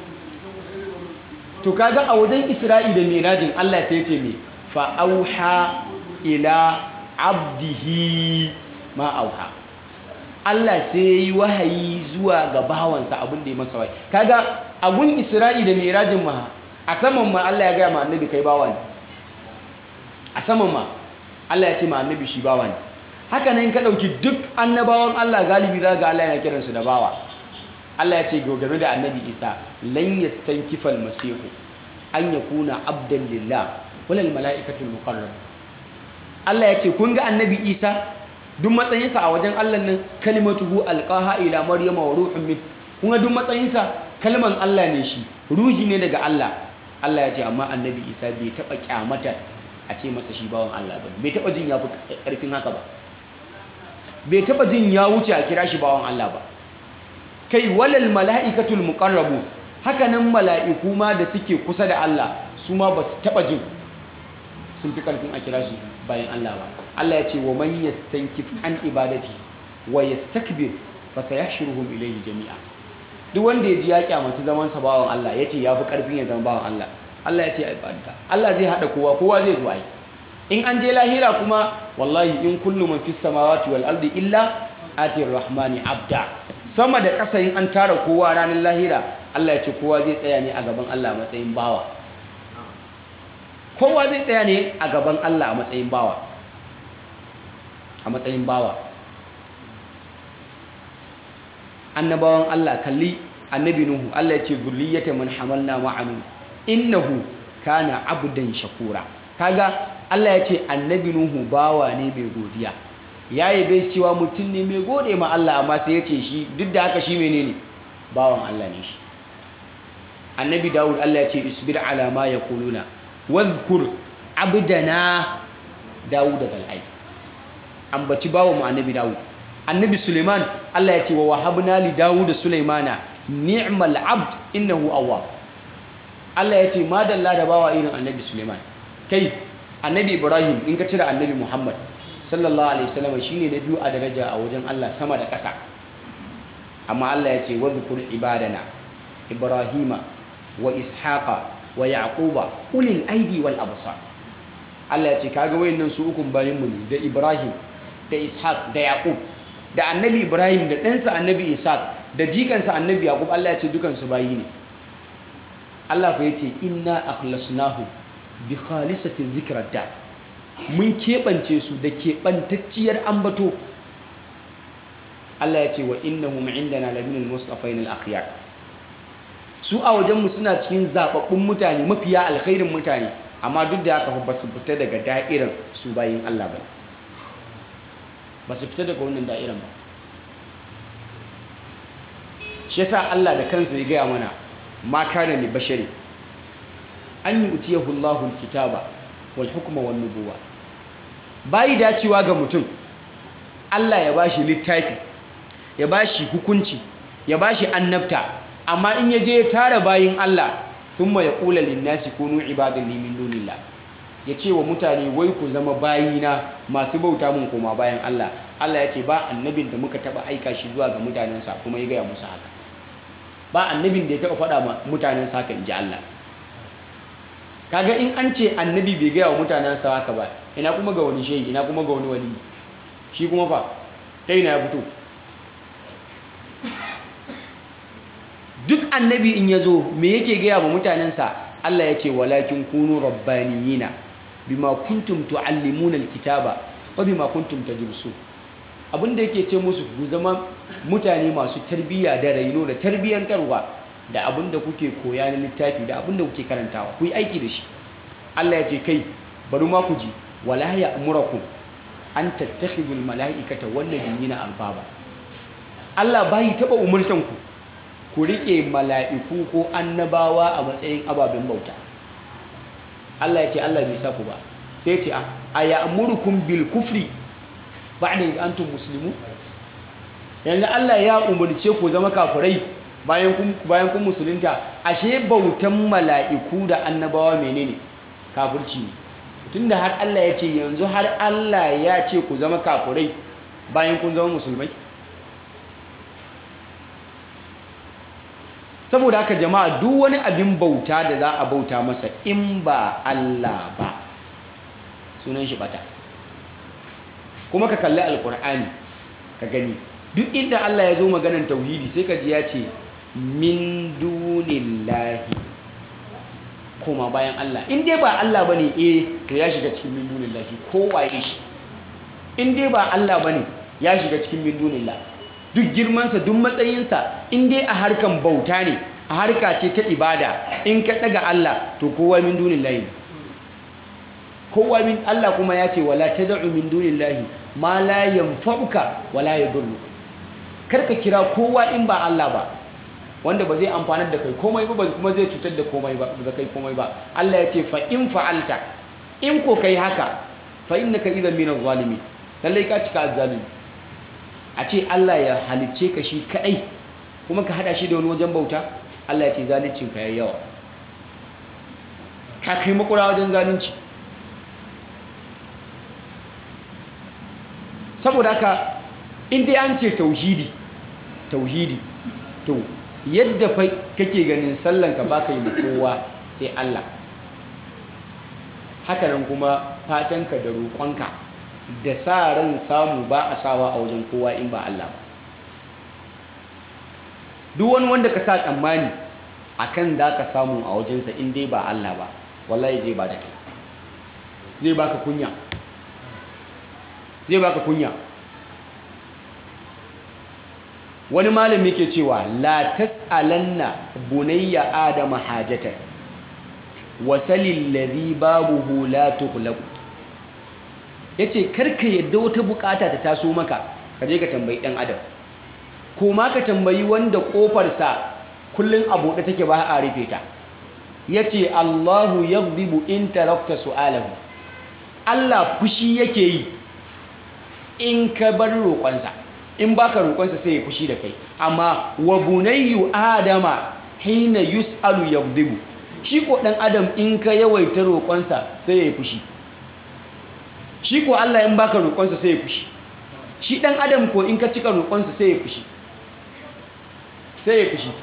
[SPEAKER 2] to kaga a wajen Isra'i da Mirajin Allah sai ya ce me fa auha ila abdihi ma auha Allah sai ya yi wahayi zuwa ga bawansa abin da ya masa wahayi kaga a gun Isra'i da Mirajin ma a saman ma Allah ya gaya ma annabi kai bawa ne a saman ma Allah ya ce ma annabi shi bawa ne haka nan ka dauki duk annabawan Allah galibi za ga Allah yana kiransu da bawa Allah ya ce game da annabi Isa lan yastankifal masihu an yakuna abdan lillah walal malaikatul muqarrab Allah ya ce kun ga annabi Isa duk matsayinsa a wajen Allah nan kalimatuhu alqaha ila maryama wa ruhun min kun ga duk matsayinsa kalman Allah ne shi ruhi ne daga Allah Allah ya ce amma annabi Isa bai taba kyamata a ce masa shi bawan Allah ba bai taba jin ya fi karfin haka ba bai taba jin ya wuce a kira shi bawan Allah ba kai walal mala'ikatul muqarrabu haka nan mala'iku ma da suke kusa da Allah su ma ba su taba jin sun fi karfin a kira su bayan Allah ba Allah ya ce wa man yastankif an ibadati wa yastakbir fa sayahshuruhum ilayhi jami'a duk wanda ya ji ya kyamaci zaman sa bawan Allah yace ya fi karfin ya zama bawan Allah Allah ya ce ibadata Allah zai hada kowa kowa zai zo ai in an je lahira kuma wallahi in kullu man fis samawati wal ardi illa atir rahmani abda sama da ƙasa in an tara kowa ranar lahira Allah ya ce kowa zai tsaya ne a gaban Allah a matsayin bawa kowa zai tsaya ne a gaban Allah a matsayin bawa a matsayin bawa annabawan Allah kalli annabi Nuhu Allah ya ce zurriyata man hamalna ma'anu innahu kana abdan shakura kaga Allah ya ce annabi Nuhu bawa ne mai godiya ya yabe cewa mutum ne mai gode ma Allah amma sai ya ce shi duk da haka shi menene bawan Allah ne shi annabi Dawud Allah ya ce isbir ala ma yaquluna wadhkur abdana Dawud al-ay ambaci bawa mu annabi Dawud annabi Suleiman Allah ya ce wa wahabna li Dawud Sulaimana ni'mal abd innahu awwab Allah ya ce madalla da bawa irin annabi Suleiman kai annabi Ibrahim in ka cire annabi Muhammad sallallahu alaihi wasallam shine na biyu a daraja a wajen Allah sama da ƙasa amma Allah ya ce wadhkur ibadana Ibrahima wa Ishaqa wa Yaquba ulil aidi wal absar Allah ya ce kaga wayannan su ukun bayin mu ne da Ibrahim da Ishaq da Yaqub da annabi Ibrahim da ɗansa annabi Ishaq da jikansa annabi Yaqub Allah ya ce dukansu bayi ne Allah fa yace inna akhlasnahu bi khalisatin zikrar da mun keɓance su da keɓantacciyar ambato Allah ya ce wa innahum indana laminal mustafain al-akhyar su a wajenmu suna cikin zababbun mutane mafiya alkhairin mutane amma duk da haka ba su fita daga da'irar su bayin Allah ba ba su fita daga wannan da'irar ba shi yasa Allah da kansa ya gaya mana ma kana li bashari an yu'tiyahu Allahu al-kitaba wal hukma wan nubuwa bai dacewa ga mutum Allah ya bashi littafi ya bashi hukunci ya bashi annabta amma in ya je ya tara bayin Allah thumma yaqulu lin-nasi kunu ibadan li min dunillah ya ce wa mutane wai ku zama bayina masu bauta mun koma bayan Allah Allah ya ce ba annabin da muka taba aika shi zuwa ga mutanensa kuma ya gaya musu haka ba annabin da ya taba faɗa ma mutanensa haka in ji Allah kaga in an ce annabi bai gaya wa mutanensa haka ba ina kuma ga wani shehi ina kuma ga wani wali shi kuma fa ta ina ya fito duk annabi in ya zo me yake gaya wa mutanensa Allah ya ce walakin kunu rabbaniyina bima kuntum tuallimuna alkitaba wa bima kuntum tadrusun abinda yake ce musu ku zama mutane masu tarbiyya da raino da tarbiyyantarwa da abinda kuke koya na littafi da abinda kuke karantawa ku yi aiki da shi Allah ya ce kai bari ma ku ji wala ya'murakum an tattakhidul mala'ikata wan nabiyina arbaba Allah bai taba umurtan ku ku riƙe mala'iku ko annabawa a matsayin ababen bauta Allah ya ce Allah bai sa ku ba sai ce a ya amurkun bil kufri ba da antum muslimu yanzu Allah ya umarce ku zama kafirai bayan kun musulunta ashe bautan mala'iku da annabawa menene kafirci ne tunda har Allah ya ce yanzu har Allah ya ce ku zama kafirai bayan kun zama musulmai saboda haka jama'a duk wani abin bauta da za a bauta masa in ba Allah ba sunan shi bata kuma ka kalli alkur'ani ka gani duk inda Allah ya zo maganan tauhidi sai ka ji ya ce min dunillahi koma bayan Allah in dai ba Allah bane eh to ya shiga cikin min dunillahi kowaye shi in dai ba Allah bane ya shiga cikin min dunillahi duk girmansa duk matsayinsa in dai a harkan bauta ne a harka ce ta ibada in ka daga Allah to kowa min dunillahi kowa min Allah kuma ya ce wala tad'u min dunillahi ma la yanfa'uka wala yadurru karka kira kowa in ba Allah ba wanda ba zai amfanar da kai komai ba kuma zai cutar da komai ba da kai komai ba Allah ya ce fa in fa'alta in ko kai haka fa innaka idan min az-zalimin lallai ka cika az-zalimi a ce Allah ya halicce ka shi kadai kuma ka hada shi da wani wajen bauta Allah ya ce zalincin ka yayi yawa ka kai makura wajen zalunci saboda haka in dai an ce tauhidi tauhidi to yadda fa kake ganin sallan ka baka yi kowa sai Allah haka nan kuma fatanka da roƙonka da sa ran samu ba a sawa a wajen kowa in ba Allah ba duk wani wanda ka sa tsammani akan za ka samu a wajensa in dai ba Allah ba wallahi zai ba da kai zai baka kunya zai baka kunya wani malami ke cewa la tas'alanna bunayya adama hajatan wasalil ladhi babuhu la tughlaqu ya ce karka yadda wata bukata ta taso maka ka je ka tambayi ɗan adam ko ma ka tambayi wanda ƙofarsa kullum a buɗe take ba a rufe ta ya ce allahu ya in tarakta su'alahu allah fushi yake yi in ka bar roƙonsa in baka roƙonsa sai ya fushi da kai amma wa bunayyu adama hina yus'alu yaghdibu shi ko ɗan adam in ka yawaita roƙonsa sai ya fushi shi ko Allah in baka roƙonsa sai ya fushi shi ɗan adam ko in ka cika roƙonsa sai ya fushi sai ya fushi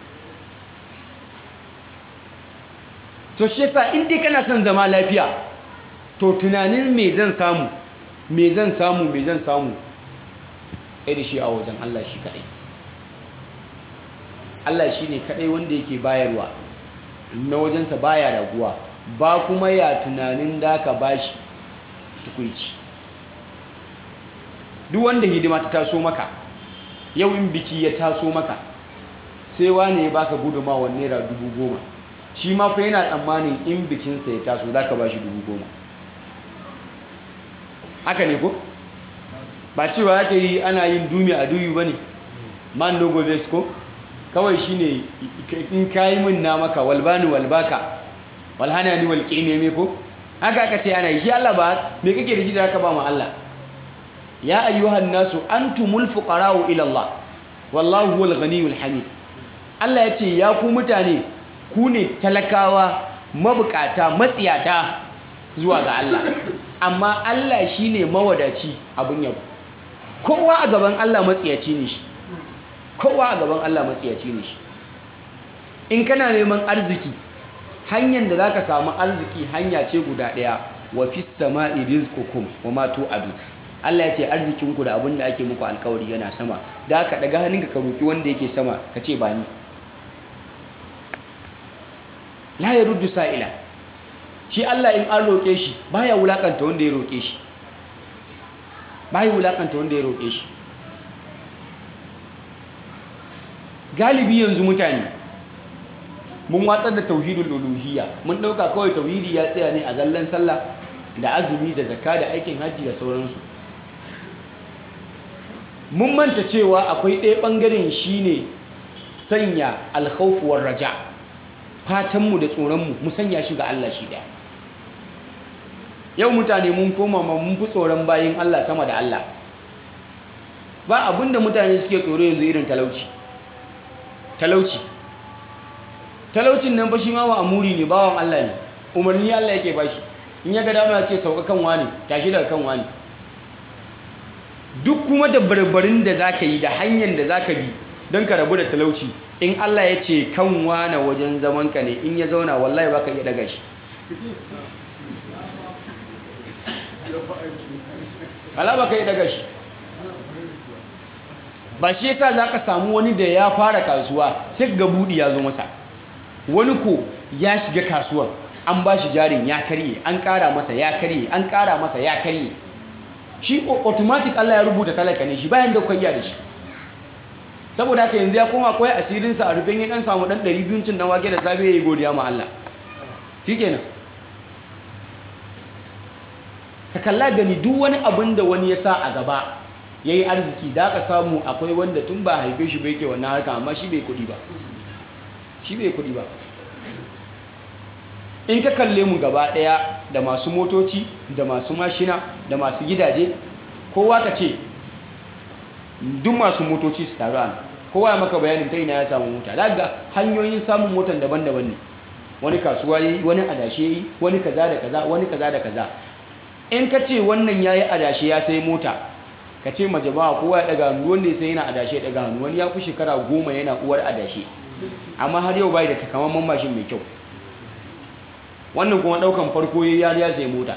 [SPEAKER 2] to shi yasa in dai kana son zama lafiya to tunanin me zan samu me zan samu me zan samu sai da shi a wajen Allah shi kadai Allah shi ne kadai wanda yake bayarwa na wajensa baya raguwa ba kuma ya tunanin da ka bashi tukuici duk wanda hidima ta taso maka yau in biki ya taso maka sai wane ya baka gudunmawar naira dubu goma shi ma fa yana tsammanin in bikinsa ya taso za ka ba shi dubu goma haka ne ko ba cewa ake yi ana yin dumi a duyu ba ne man logo ko kawai shi ne in kayi min na maka walbani walbaka walhana ni walƙi ne me ko haka aka ce ana yi shi Allah ba me kake da shi da haka ba mu Allah ya ayyuhan nasu antumul fuqara'u ila Allah wallahu huwal ghaniyul hamid Allah ya ce ya ku mutane ku ne talakawa mabukata matsiyata zuwa ga Allah amma Allah shine mawadaci abin yabo kowa a gaban Allah matsiyaci ne shi kowa a gaban Allah matsiyaci ne shi in kana neman arziki hanyar da zaka samu arziki hanya ce guda ɗaya wa fis sama'i rizqukum wa ma tu'adu Allah ya ce arzikinku da abin da ake muku alkawari yana sama da aka daga hannunka ka roki wanda yake sama ka ce ba ni la ya ruddu sa'ila shi Allah in an roƙe shi baya wulakanta wanda ya roƙe shi baya wulakanta wanda ya roƙe shi galibi yanzu mutane mun watsar da tauhidul uluhiyya mun ɗauka kawai tauhidi ya tsaya ne a zallan sallah da azumi da zakka da aikin hajji da sauransu mun manta cewa akwai ɗaya ɓangaren shine sanya alkhawfuwar raja fatanmu da tsoronmu mu sanya shi ga Allah shi ɗaya yau mutane mun koma ma mun fi tsoron bayin Allah sama da Allah ba abinda mutane suke tsoro yanzu irin talauci talauci talaucin nan ba shi ma wa amuri ne bawan Allah ne umarni Allah yake bashi in ya ga dama ya ce sauka kan wani tashi daga kan wani duk kuma da barbarin da zaka yi da hanyar da zaka bi don ka rabu da talauci in Allah ya ce kan wane wajen zaman ka ne in ya zauna wallahi baka iya daga shi Allah baka iya daga shi ba shi yasa zaka samu wani da ya fara kasuwa sai ga budi ya zo masa wani ko ya shiga kasuwar an ba shi jarin ya karye an kara masa ya karye an kara masa ya karye shi automatic Allah ya rubuta talaka ne shi bayan da kwayya da shi saboda haka yanzu ya koma koyi asirinsa a rufin ya dan samu dan 200 cin dan wake da safe yayi godiya ma Allah shikenan ka kalla gani duk wani abin da wani ya sa a gaba yayi arziki da ka samu akwai wanda tun ba haife shi bai ke wannan harka amma shi bai kudi ba shi bai kudi ba in ka kalle mu gaba daya da masu motoci da masu mashina da masu gidaje kowa ka ce duk masu motoci su taru an kowa ya maka bayanin ta ina ya samu mota daga hanyoyin samun motan daban-daban ne wani kasuwa yi wani adashe yi wani kaza da kaza wani kaza da kaza in ka ce wannan ya yi adashe ya sai mota ka ce ma jama'a kowa ya daga hannu wanda ya sai yana adashe ya daga hannu wani ya fi shekara goma yana uwar adashe amma har yau bai da takamaiman mashin mai kyau wannan kuma daukan farko ya ya sai mota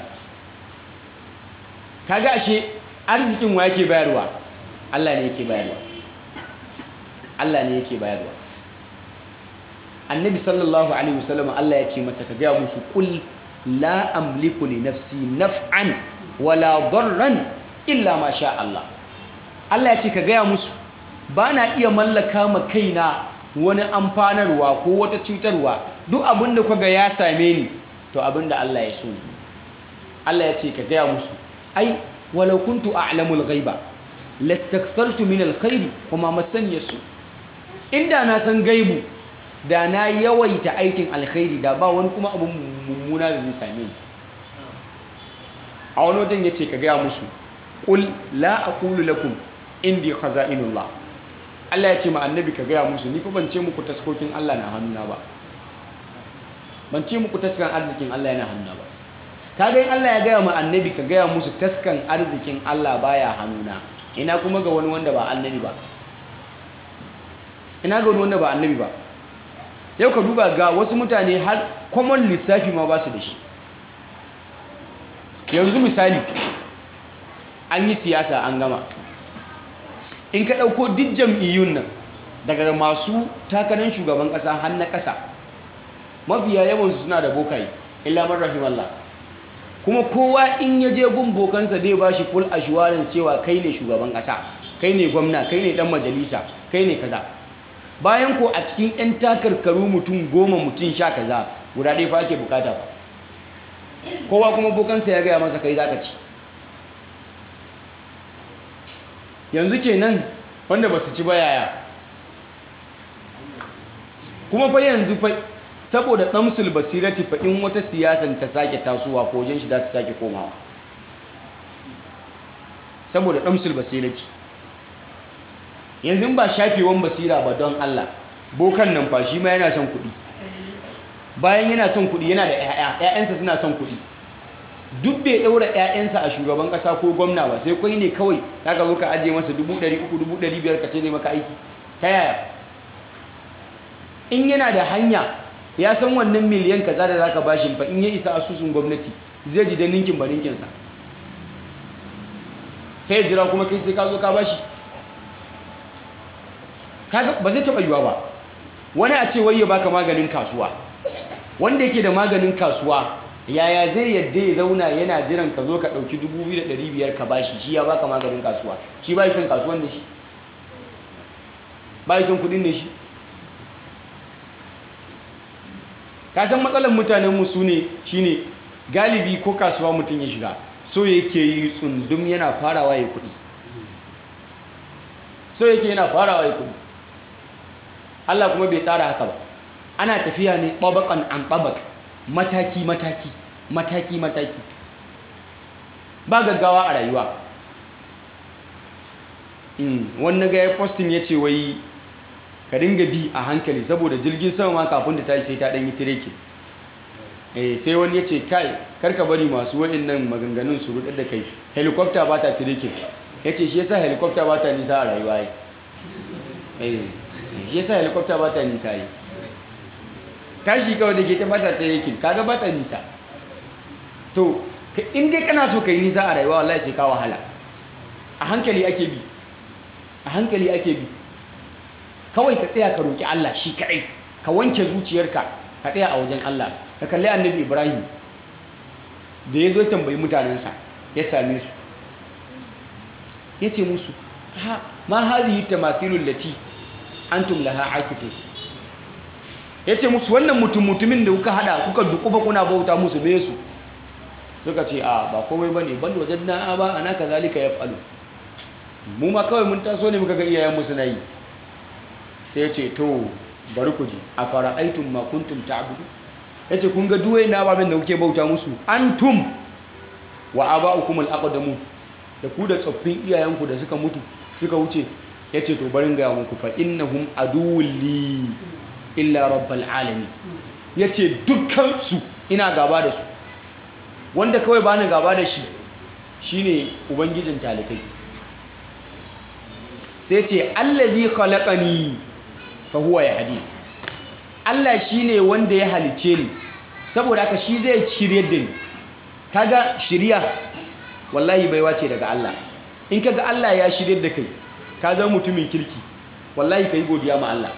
[SPEAKER 2] kaga ashe arzikin wa yake bayarwa Allah ne yake bayarwa Allah ne yake bayarwa annabi sallallahu alaihi wasallam Allah ya ce masa ka gaya musu kul la amliku li nafsi naf'an wala darran illa ma sha Allah Allah ya ce ka gaya musu ba na iya mallaka ma kaina wani amfanarwa ko wata cutarwa duk abin da kaga ya same ni to abin da Allah ya so ne Allah ya ce ka gaya musu ai walau kuntu a'lamul ghaiba lastakthartu min alkhairi kuma masani yasu inda na san gaibu da na yawaita aikin alkhairi da ba wani kuma abin mummuna da zai same ni a wani wajen yace ka gaya musu qul la aqulu lakum indi khaza'inullah Allah ya ce ma annabi ka gaya musu ni fa ban ce muku taskokin Allah na hannuna ba ban ce muku taskan arzikin Allah yana hannuna ba kaga in Allah ya gaya ma annabi ka gaya musu taskan arzikin Allah baya hannuna ina kuma ga wani wanda ba annabi ba ina ga wani wanda ba annabi ba yau ka duba ga wasu mutane har common lissafi ma ba su da shi yanzu misali an yi siyasa an gama in ka ɗauko duk jam'iyyun nan daga masu takarar shugaban ƙasa har na ƙasa mafiya yawansu suna da bokaye illa man rahimallah kuma kowa in ya je gun bokansa zai ba shi full assurance cewa kai ne shugaban ƙasa kai ne gwamna kai ne ɗan majalisa kai ne kaza bayan ko a cikin 'yan takarkaru mutum goma mutum sha kaza guda ɗaya fa ake bukata ba kowa kuma bokansa ya gaya masa kai zaka ci yanzu kenan wanda ba su ci ba yaya kuma fa yanzu fa saboda ɗamsul basirati fa in wata siyasan ta sake tasowa ko wajen shi za su sake komawa saboda ɗamsul basirati yanzu ba shafewan basira ba don Allah bokan nan fa shi ma yana son kuɗi bayan yana son kuɗi yana da ƴaƴa ƴaƴansa suna son kuɗi duk bai ɗaura 'ya'yansa a shugaban ƙasa ko gwamna ba sai kwai ne kawai za ka zo ka ajiye masa dubu ɗari uku dubu ɗari biyar ka ce zai maka aiki ta yaya in yana da hanya ya san wannan miliyan kaza da za ka bashi fa in ya isa asusun gwamnati zai ji da ninkin ba ninkinsa sai ya jira kuma kai sai ka zo ka bashi ba zai taɓa yiwa ba wani a ce wai ya baka maganin kasuwa wanda yake da maganin kasuwa yaya zai yadda ya zauna yana jiran ka zo ka ɗauki 2,500 ka bashi shi ya baka maganin kasuwa shi ba son kasuwan da shi ba son kudin da shi kasan matsalar mutanenmu su ne shi ne galibi ko kasuwa mutum ya shiga so yake yi tsundum yana farawa ya kudi so yake yana farawa ya kudi Allah kuma bai tsara haka ba ana tafiya ne ɓabakan an ɓabak mataki-mataki mataki-mataki ba gaggawa a rayuwa wani ga ya postin ya ce wai ka dinga bi a hankali saboda jirgin sama ma kafin da tashi sai ta ɗanyi tireke sai wani ya ce kai karka bari masu nan maganganun su rudar da kai helikopta ba ta tireke ya ce shi yasa helikopta ba ta nisa a rayuwa yi shi yasa helikopta ba ta nisa yi tashi kawai da ke ta bata ta yakin kaga bata nisa to in dai kana so ka yi nisa a rayuwa wallahi sai ka wahala a hankali ake bi a hankali ake bi kawai ka tsaya ka roki Allah shi kadai ka wanke zuciyarka ka tsaya a wajen Allah ka kalli annabi Ibrahim da ya zo tambayi mutanensa ya same su ya ce musu ha ma hadhihi tamathilul lati antum laha akifun ya ce musu wannan mutum mutumin da kuka hada kuka dukufa kuna bauta musu me su suka ce a ba komai ba ne bal wajen na ba ana ka zalika ya falu mu ma kawai mun taso ne muka ga iyayen musu na yi sai ya ce to bari ku ji a fara aitun ma kuntum ta'budu ya ce kun ga duwai na babin da kuke bauta musu antum wa aba'ukum al-aqdamu da ku da tsoffin iyayenku da suka mutu suka wuce ya ce to barin gaya muku fa innahum aduwli illa rabbal alamin ya ce dukkansu ina gaba da su wanda kawai ba ni gaba da shi shine ubangijin talikai sai ce allazi khalaqani fa huwa yahdi Allah shine wanda ya halice ni saboda haka shi zai shiryar da ni kaga shiriya wallahi baiwa ce daga Allah in kaga Allah ya shiryar da kai ka zama mutumin kirki wallahi kai godiya ma Allah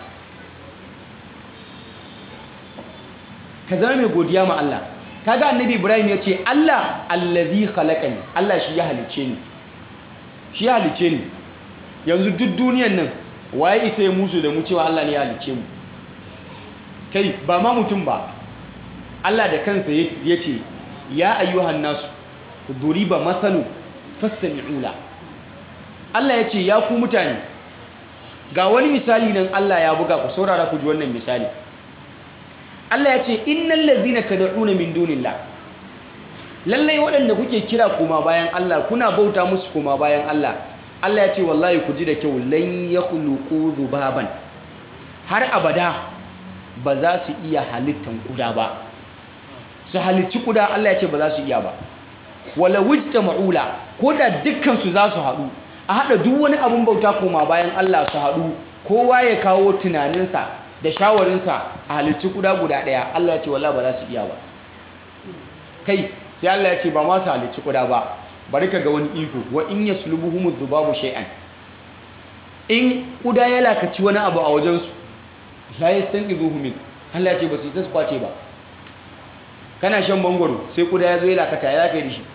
[SPEAKER 2] ka zama mai godiya ma Allah kaga annabi Ibrahim ya ce Allah allazi khalaqani Allah shi ya halice ni shi ya halice ni yanzu duk duniyan nan waye isa ya musu da mu cewa Allah ne ya halice mu kai ba ma mutum ba Allah da kansa ya ce ya ayyuhan nasu duriba masalu fastami'u la Allah ya ce ya ku mutane ga wani misali nan Allah ya buga ku saurara ku ji wannan misali Allah ya ce innal ladzina tad'una min dunillah lallai waɗanda kuke kira kuma bayan Allah kuna bauta musu kuma bayan Allah Allah ya ce wallahi ku ji da kyau lan yakhluqu dhubaban har abada ba za su iya halittan kuda ba su halicci kuda Allah ya ce ba za su iya ba wala wujta ma'ula ko da dukkan su za su haɗu a haɗa duk wani abun bauta koma bayan Allah su haɗu kowa ya kawo tunaninsa da shawarinsa a halicci kuda guda ɗaya Allah ya ce wala ba za su iya ba kai sai Allah ya ce ba ma su halicci kuda ba bari ka ga wani iko wa in yaslubuhum dhubabu shay'an in kuda ya lakaci wani abu a wajensu la yastanqidhuhu min Allah ya ce ba su yi kwace ba kana shan mangwaro sai kuda ya zo ya lakata ya kai da shi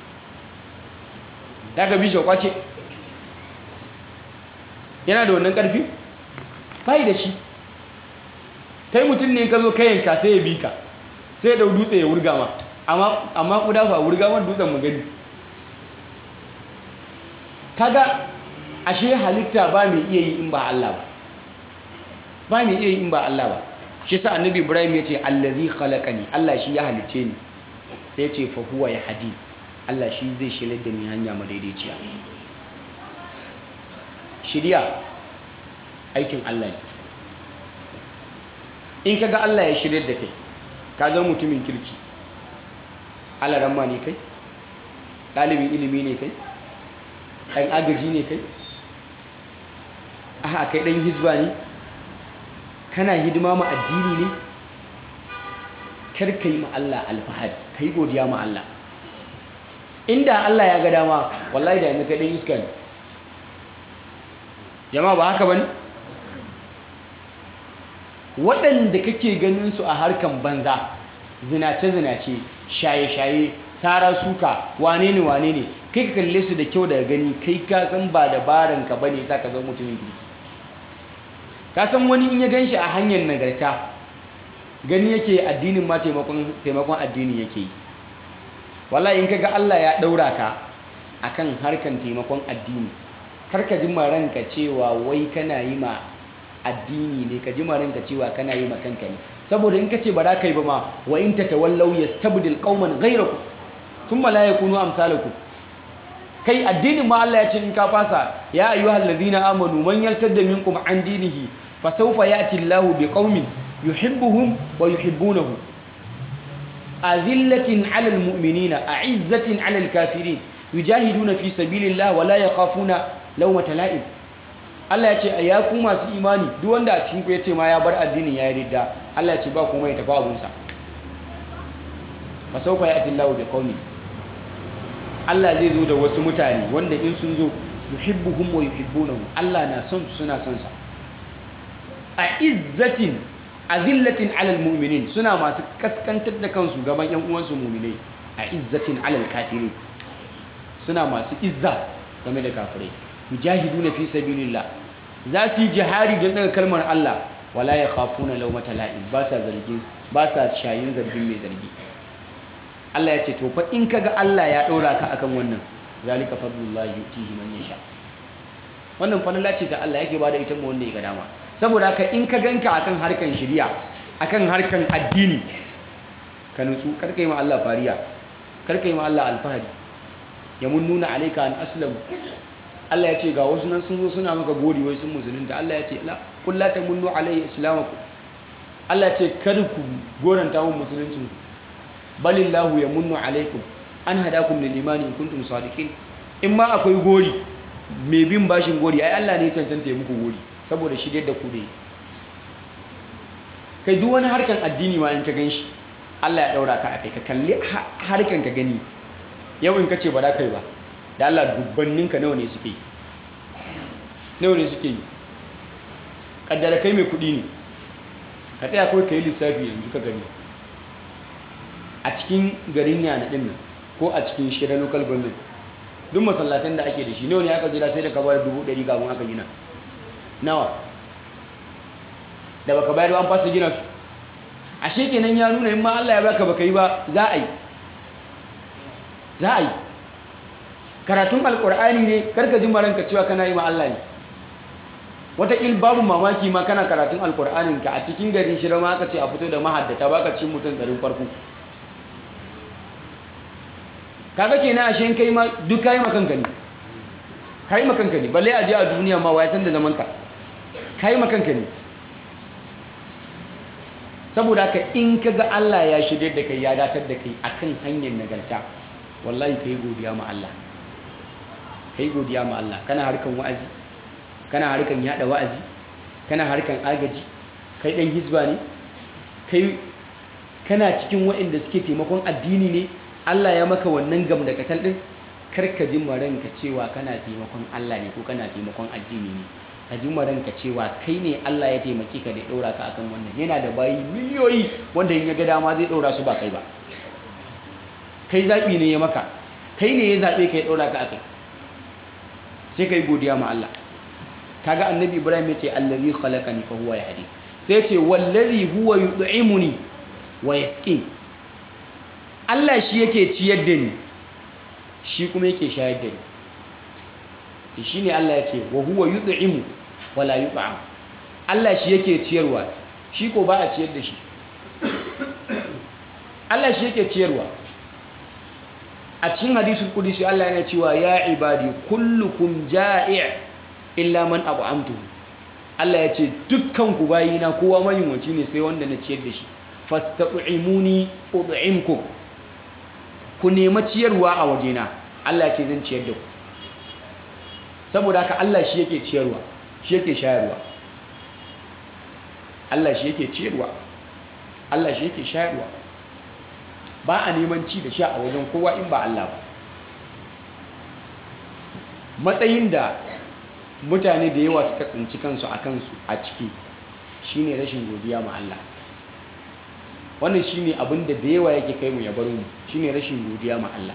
[SPEAKER 2] ya ka bi shi kwace yana da wannan karfi bai da shi kai mutum ne ka zo kayanka sai ya bi ka sai da dutse ya wurga ma amma kuda fa wurga man dutsen mu gani kaga ashe halitta ba mai iya yi in ba Allah ba ba mai iya yi in ba Allah ba shi sa annabi Ibrahim ya ce allazi khalaqani Allah shi ya halice ni sai ya ce fa huwa yahdi Allah shi zai shirye da ni hanya madaidaiciya shiriya aikin Allah ne in kaga Allah ya shirye da kai ka zama mutumin kirki Allah ramma ne kai ɗalibin ilimi ne kai ɗan agaji ne kai a kai ɗan hizba ne kana hidima ma addini ne kar ka yi ma Allah alfahari ka yi godiya ma Allah inda Allah ya ga dama wallahi da yanzu kai ɗan iska ne jama'a ba haka ba ne waɗanda kake ganin su a harkan banza zinace-zinace shaye-shaye sara suka wane ne wane ne kai ka kalle su da kyau daga gani kai ka san ba dabaran ka bane sa ka zama mutumin kirki ka san wani in ya gan shi a hanyar nagarta gani yake addinin ma taimakon addini yake yi wallahi in kaga Allah ya ɗaura ka akan harkan taimakon addini kar ka ji ranka cewa wai kana yi ma addini ne ka ji ranka cewa kana yi ma kanka ne saboda in ka ce ba za ka yi ba ma wa in tatawallaw yastabdil qauman ghayrakum thumma la yakunu amsalakum kai addinin ma Allah ya ce in ka fasa ya ayyuhal ladhina amanu man yartadda minkum an dinihi fa sawfa ya'ti Allahu biqaumin yuhibbuhum wa yuhibbunahu azillatin 'alal mu'minina a'izzatin 'alal kafirin yujahiduna fi sabilillah wa la yakhafuna lawmata la'im Allah ya ce a ya ku masu imani duk wanda a cikin ku ya ce ma ya bar addinin ya yi ridda Allah ya ce ba kuma ya tafi abunsa fa sawfa ya'ti Allahu bi qaumi Allah zai zo da wasu mutane wanda in sun zo yuhibbuhum wa yuhibbunahu Allah na son su suna son sa a izzatin azillatin alal mu'minin suna masu kaskantar da kansu gaban yan uwansu mu'minai a izzatin alal kafirin suna masu izza game da kafirai mujahiduna fi sabilillah za su yi jihari don daga kalmar Allah wala ya khafuna laumata la'in ba sa zargin ba sa shayin zargin mai zargi Allah ya ce to fa in kaga Allah ya ɗora ka akan wannan zalika fadlullahi yutihi man yasha wannan falala ce ta Allah yake bada ita mu wanda ya ga dama saboda haka in ka ganka akan harkan shari'a akan harkan addini ka nutsu kar kai ma Allah fariya kar kai ma Allah alfahari yamunnuna alayka an aslamu Allah ya ce ga wasu nan sun zo suna maka gori wai sun musulunta Allah ya ce la kul la tamunnu alayhi islamakum Allah ya ce kar ku goranta mun musuluncin ku balillahu yamunnu alaykum an hadakum lil imani in kuntum sadiqin in ma akwai gori mai bin bashin gori ai Allah ne ya cancanta ya muku gori saboda shi da ku dai kai duk wani harkan addini ma in ka ganshi Allah ya daura ka akai ka kalli harkan ka gani yau in kace ba za kai ba da Allah dubbanninka nawa ne suke yi nawa ne suke yi kaddara kai mai kudi ne ka tsaya kawai ka yi lissafi yanzu ka gani a cikin garin yana din nan ko a cikin shirin local government duk masallatan da ake da shi nawa ne aka jira sai da ka bayar dubu ɗari kafin aka gina nawa da baka bayar an fasa gina su ashe kenan ya nuna in ma Allah ya baka baka yi ba za a yi za a yi karatun alkur'ani ne karka ji maranka cewa kana yi ma Allah ne wataƙil babu mamaki ma kana karatun alkur'anin ka a cikin garin shirin ma aka ce a fito da mahaddata baka cin mutum garin farko kaga kenan ashe kai ma duk kai makanka ne kai makanka ne balle a je a duniya ma wai san da zaman ka kai makanka ne saboda haka in kaga Allah ya shirye da kai ya datar da kai akan hanyar nagarta wallahi kai godiya ma Allah kai godiya ma Allah kana harkan wa'azi kana harkan yada wa'azi kana harkan agaji kai dan hizba ne kai kana cikin waɗanda suke taimakon addini ne Allah ya maka wannan gam da katal din karka ji maranka cewa kana taimakon Allah ne ko kana taimakon addini ne ka ji maranka cewa kai ne Allah ya taimake ka da ɗaura ka akan wannan yana da bayi miliyoyi wanda in ya ga dama zai ɗaura su ba kai ba kai zaɓi ne ya maka kai ne ya zaɓe ka ya ɗaura ka akai sai ka yi godiya ma Allah kaga annabi ibrahim ya ce allazi khalaqani fa huwa yahdi sai ya ce wallazi huwa yud'imuni wa yasqin Allah shi yake ciyar da ni shi kuma yake shayar da ni shi ne Allah ya ce wa huwa yud'imu wa la yut'am Allah shi yake ciyarwa shi ko ba a ciyar da shi Allah shi yake ciyarwa a cikin hadisul qudsi Allah yana cewa ya ibadi kullukum ja'i' illa man at'amtuhu Allah ya ce dukkan ku bayina kowa mayunwaci ne sai wanda na ciyar da shi fastat'imuni ud'imkum ku nema ciyarwa a wajena Allah ya ce zan ciyar da ku saboda haka Allah shi yake ciyarwa shi yake shayarwa Allah shi yake ciyarwa Allah shi yake shayarwa ba a neman ci da sha a wajen kowa in ba Allah ba matsayin da mutane da yawa suka tsinci kansu a kansu a ciki shine rashin godiya ma Allah wannan shine abin da da yawa yake kai mu ya bar mu shine rashin godiya ma Allah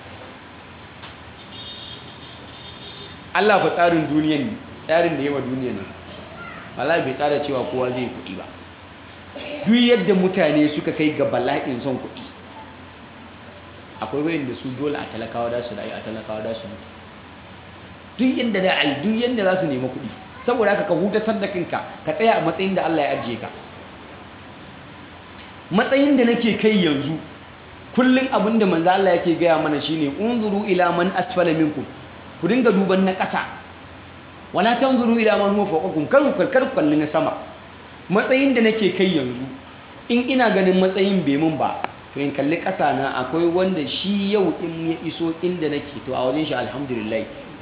[SPEAKER 2] Allah fa tsarin duniyan ne tsarin da yawa duniyan nan Allah bai tsara cewa kowa zai kuɗi ba duk yadda mutane suka kai ga bala'in son kuɗi akwai wayanda su dole a talakawa da su rayu a talakawa da su mutu duk yadda da ai duk yadda za su nemi kuɗi saboda haka ka hutatar da kanka ka tsaya a matsayin da Allah ya ajiye ka matsayin da nake kai yanzu kullum abin da manzo Allah yake gaya mana shine unzuru ila man asfala minkum ku dinga duban na ƙasa wala tanzuru ila man huwa fawqakum kar ku kar kalli na sama matsayin da nake kai yanzu in ina ganin matsayin bai mun ba to in kalli ƙasa na akwai wanda shi yau in ya iso inda nake to a wajen shi alhamdulillah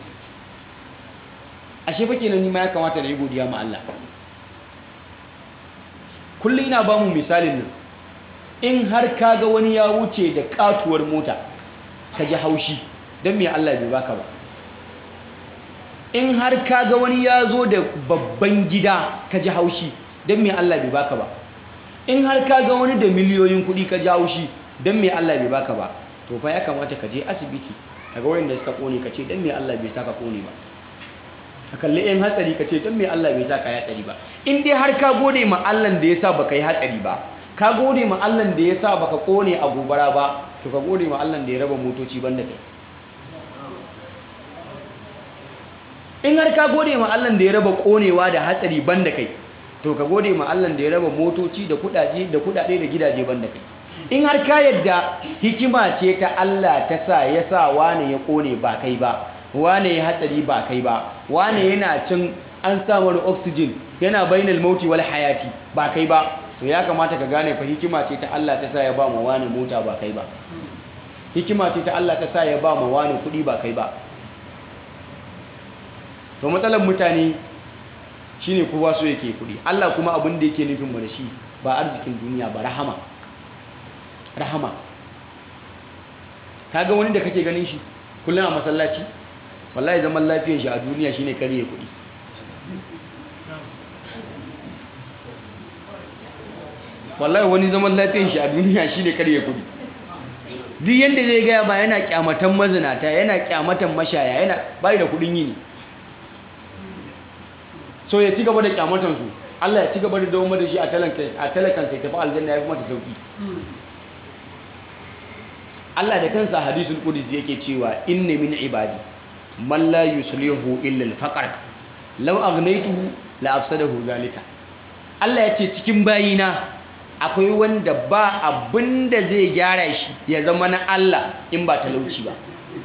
[SPEAKER 2] ashe fa kenan ni ma ya kamata da yi godiya ma Allah kullum ina ba mu misalin nan in har ka ga wani ya wuce da katuwar mota ka ji haushi don me Allah bai baka ba in har ka ga wani ya zo da babban gida ka ji haushi don me Allah bai baka ba in har ka ga wani da miliyoyin kuɗi ka ji haushi don me Allah bai baka ba to fa ya kamata ka je asibiti ka ga wayanda suka kone ka ce don me Allah bai saka kone ba ka kalli yan hatsari ka ce don me Allah bai sa ka yi hatsari ba in dai har ka gode ma Allah da ya sa baka yi hatsari ba ka gode ma Allah da ya sa baka kone a gobara ba to ka gode ma Allah da ya raba motoci banda kai in har ka gode ma Allah da ya raba konewa da hatsari banda kai to ka gode ma Allah da ya raba motoci da kudaje da kudade da gidaje banda kai in har ka yadda hikima ce ta Allah ta sa ya sa wane ya kone ba kai ba wane ya hatsari ba kai ba wane yana cin an samu oxygen yana bainal mauti wal hayati ba kai ba to ya kamata ka gane fa hikima ce ta Allah ta sa ya ba mu wane mota ba kai ba hikima ce ta Allah ta sa ya ba mu wane kudi ba kai ba to matsalar mutane shine kowa so yake kudi Allah kuma abin da yake nufin mu da shi ba arzikin duniya ba rahama rahama kaga wani da kake ganin shi kullum a masallaci wallahi zaman lafiyar shi a duniya shine kare kudi wallahi wani zaman lafiyar shi a duniya shine kare kudi duk yanda zai gaya ba yana kyamatan mazinata yana kyamatan mashaya yana bai da kudin yini so ya ci gaba da kyamatan su Allah ya ci gaba da dawo da shi a talakan sai tafi aljanna ya fi mata sauki Allah da kansa hadisul qudsi yake cewa inna min ibadi man la yuslihu illa al-faqr law aghnaytuhu la afsadahu zalika Allah ya ce cikin bayina akwai wanda ba abinda zai gyara shi ya zama na Allah in ba talauci ba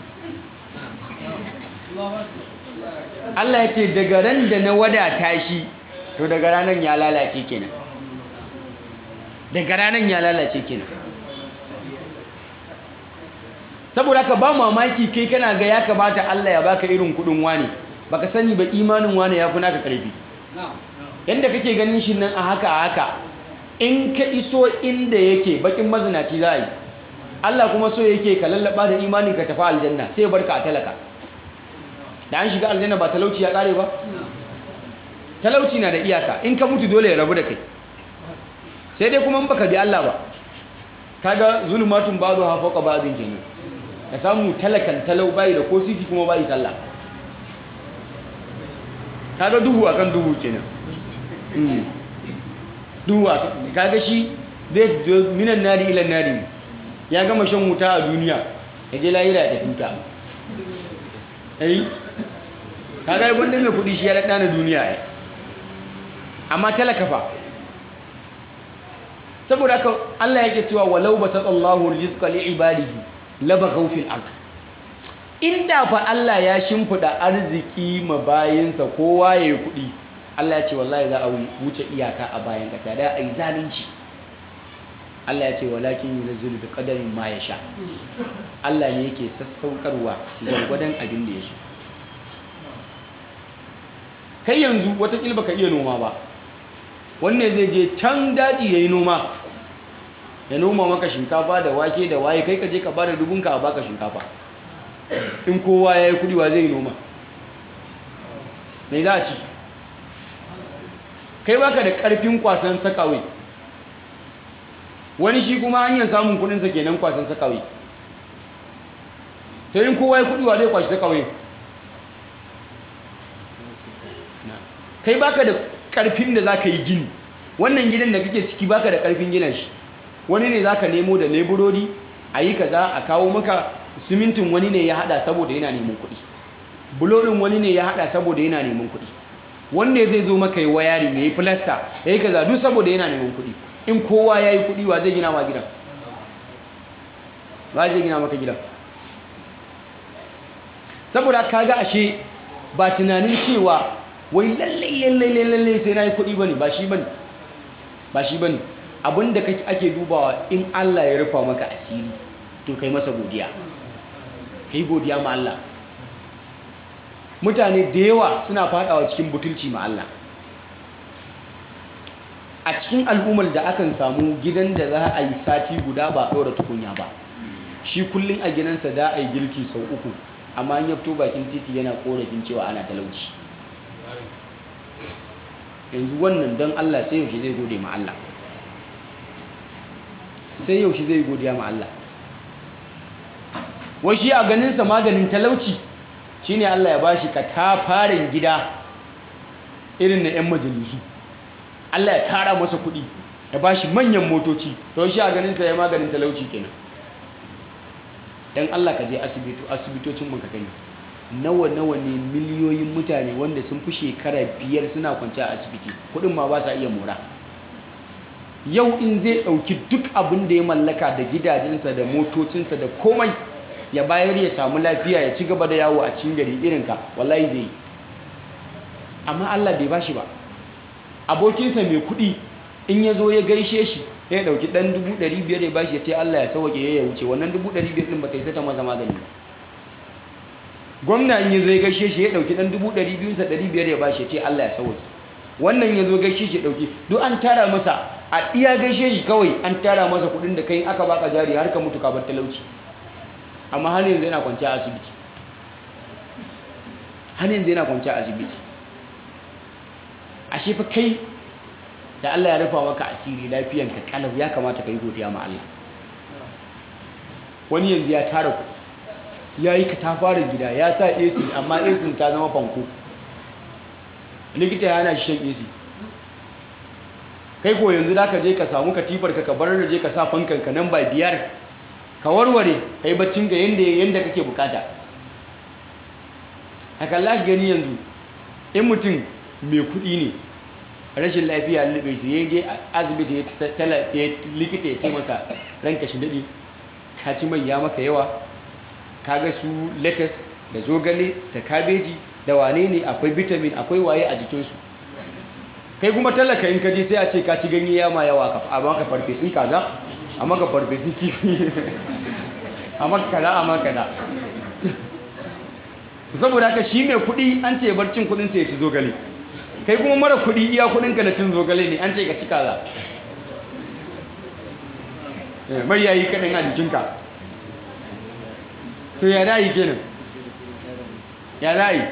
[SPEAKER 2] Allah ya ce daga ran da na wadata shi to daga ranar ya lalace kenan daga ranar ya lalace kenan saboda ka ba mamaki kai kana ga ya kamata Allah ya baka irin kudin wani baka sani ba imanin wani ya fi naka karfi yadda kake ganin shi nan a haka a haka in ka iso inda yake bakin mazinaci za a yi Allah kuma so yake ka lallaba da imanin ka tafi aljanna sai barka a talaka da an shiga aljanna ba talauci ya kare ba talauci na da iyaka in ka mutu dole ya rabu da kai sai dai kuma in baka bi Allah ba kaga zulumatun ba'du ha fawqa ba'din kenan ka samu talakan talau bai da ko sisi kuma bai sallah kaga duhu akan duhu kenan duhu kaga shi zai zo minan nari ilan nari ya gama shan wuta a duniya ya je lahira ya tafi wuta ai kaga yi gwanda mai kudi shi ya daɗa na duniya ya amma talaka fa saboda haka Allah yake cewa walau basatallahu rizqa li ibadihi labaghaw fil ard inda fa Allah ya shimfida arziki ma bayinsa kowa yayi kudi Allah ya ce wallahi za a wuce iyaka a bayan kasa da ai zalunci Allah ya ce walakin yunzilu bi qadarin ma yasha Allah ne yake sassaukarwa gwargwadon abin da ya so kai yanzu watakila baka iya noma ba wanne zai je can daji yayi noma ya noma maka shinkafa da wake da waye kai ka je ka bada dubunka a baka shinkafa in kowa yayi kudi wa zai noma me za a ci kai baka da karfin kwasan sakawai wani shi kuma hanyar samun kudinsa kenan kwasan sakawai to in kowa ya kudi wa zai kwashi sakawai kai baka da karfin da zaka yi gini wannan gidan da kake ciki baka da karfin gina shi wani ne zaka nemo da leburori a yi kaza a kawo maka simintin wani ne ya hada saboda yana neman kuɗi bulorin wani ne ya hada saboda yana neman kuɗi wanda zai zo maka yi wayari ya yi filasta ya yi kaza duk saboda yana neman kuɗi in kowa ya yi kuɗi wa zai gina ma gidan ba zai gina maka gidan saboda kaga ashe ba tunanin cewa wai lallai lallai lallai sai na yi kuɗi bane ba shi bane ba shi bane abinda kake ake dubawa in Allah ya rufa maka asiri to kai masa godiya kai godiya ma Allah mutane da yawa suna fadawa cikin butulci ma Allah a cikin al'ummar da akan samu gidan da za a yi sati guda ba ɗora tukunya ba shi kullum a gidansa da a yi girki sau uku amma an yabto bakin titi yana korafin cewa ana talauci yanzu wannan don Allah sai yaushe zai gode ma Allah sai yaushe zai godiya ma Allah wai shi a ganinsa maganin talauci shine Allah ya bashi katafaren gida irin na 'yan majalisu Allah ya tara masa kuɗi ya bashi manyan motoci to shi a ganinsa ya maganin talauci kenan dan Allah ka je asibito asibitocin mu ka gani nawa nawa ne miliyoyin mutane wanda sun fi shekara biyar suna kwance a asibiti kuɗin ma ba sa iya mora yau in zai ɗauki duk abin da ya mallaka da gidajensa da motocinsa da komai ya bayar ya samu lafiya ya ci gaba da yawo a cikin gari irinka wallahi zai yi amma Allah bai bashi ba abokinsa mai kuɗi in ya zo ya gaishe shi ya ɗauki ɗan dubu ɗari biyar ya bashi ya ce Allah ya sauke ya wuce wannan dubu ɗari biyar ɗin ba ta yi ta maza magani ba gwamna in ya zo ya gaishe shi ya ɗauki ɗan dubu ɗari biyunsa ɗari biyar ya bashi ya ce Allah ya sauke wannan ya zo gaishe shi ya ɗauki duk an tara masa a iya gaishe shi kawai an tara masa kuɗin da kai aka baka jari har ka mutu ka bar talauci amma har yanzu yana kwanciya a asibiti har yanzu yana kwanciya a asibiti ashe fa kai da Allah ya rufa maka asiri lafiyanka kalau ya kamata ka yi godiya ma Allah wani yanzu ya tara ku ya yi katafaren gida ya sa AC amma AC ta zama fanko likita ya hana shi shan AC kai ko yanzu da ka je ka samu katifar ka bar da je ka sa fankan ka nan ba biyar ka warware kai baccin ka yanda yanda kake bukata haka Allah gani yanzu in mutum mai kuɗi ne rashin lafiya lube shi yayin je asibiti ya likita ya ce masa ranka shi daɗi ka ci mai ya maka yawa ka ga su lettuce da zogale da kabeji da wane ne akwai vitamin akwai waye a jikinsu kai kuma talaka in ka je sai a ce ka ci ganye ya ma yawa a maka farfesun kaza a maka farfesun kifi a maka kaza a maka kaza saboda haka shi mai kuɗi an ce bar cin kuɗinsa ya ci zogale kai kuma mara kuɗi iya kuɗinka na cin zogale ne an ce ka ci kaza mai yayi kaɗan a jikinka to ya dayi kenan ya dayi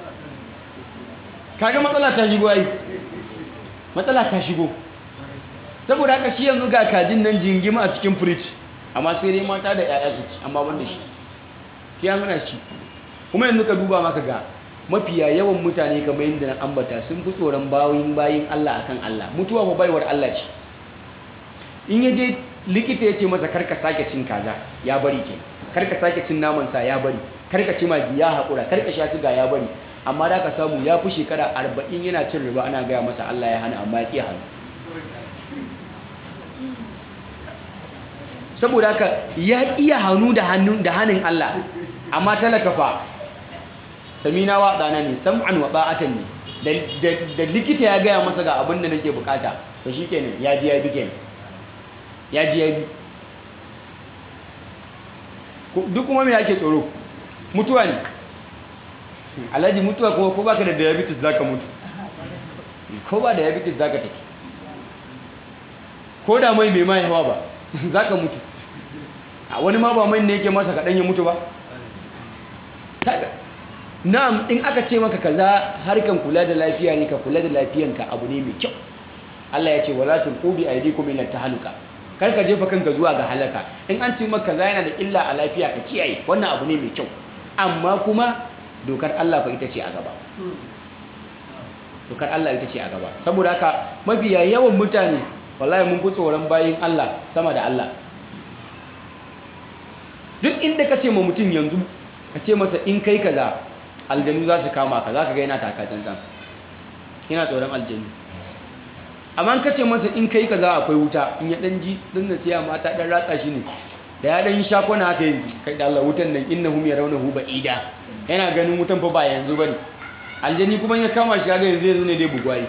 [SPEAKER 2] kaga matsala ta shigo ai matsala ta shigo saboda haka shi yanzu ga kajin nan jingima a cikin fridge amma sai dai mata da 'ya'ya su ci amma ban da shi shi an hana shi kuma yanzu ka duba maka ga mafiya yawan mutane kamar yadda na ambata sun fi tsoron bayin bayin Allah akan Allah mutuwa fa baiwar Allah ce in ya je likita ya ce masa karka sake cin kaza ya bari ke karka sake cin naman sa ya bari karka ci magi ya haƙura karka sha siga ya bari amma da ka samu ya fi shekara arba'in yana cin riba ana gaya masa Allah ya hana amma ya ƙi hannu saboda haka ya iya hannu da hannun da hannun Allah amma talaka fa samina wa ɗana ne sam'an wa ba'atan ne da likita ya gaya masa ga abin da nake bukata to shikenan ya ji ya bi kenan ya ji ya bi duk kuma me ake tsoro mutuwa ne alhaji mutuwa kuma ko baka da diabetes zaka mutu ko ba diabetes zaka take ko da mai bai mai hawa ba zaka mutu a wani ma ba mai ne yake masa kaɗan ya mutu ba na'am in aka ce maka kaza harkan kula da lafiya ne ka kula da lafiyanka abu ne mai kyau Allah ya ce wala tulqu bi aydikum ila tahluka kar ka jefa kanka zuwa ga halaka in an ce maka kaza yana da illa a lafiya ka kiyaye wannan abu ne mai kyau amma kuma dokar Allah fa ita ce a gaba dokar Allah ita ce a gaba saboda haka mafiya yawan mutane wallahi mun fi tsoron bayin Allah sama da Allah duk inda ka ce ma mutum yanzu ka ce masa in kai kaza aljanu za su kama ka za ka ga yana taka tsantsan yana tsoron aljanu amma ka ce masa in kai kaza akwai wuta in ya dan ji dan na siya mata dan ratsa shi ne da ya dan sha kwana haka yanzu kai da Allah wutan nan innahum yarawnahu ba'ida yana ganin wutan fa ba yanzu bane aljani kuma ya kama shi ga yanzu yanzu ne dai bugwai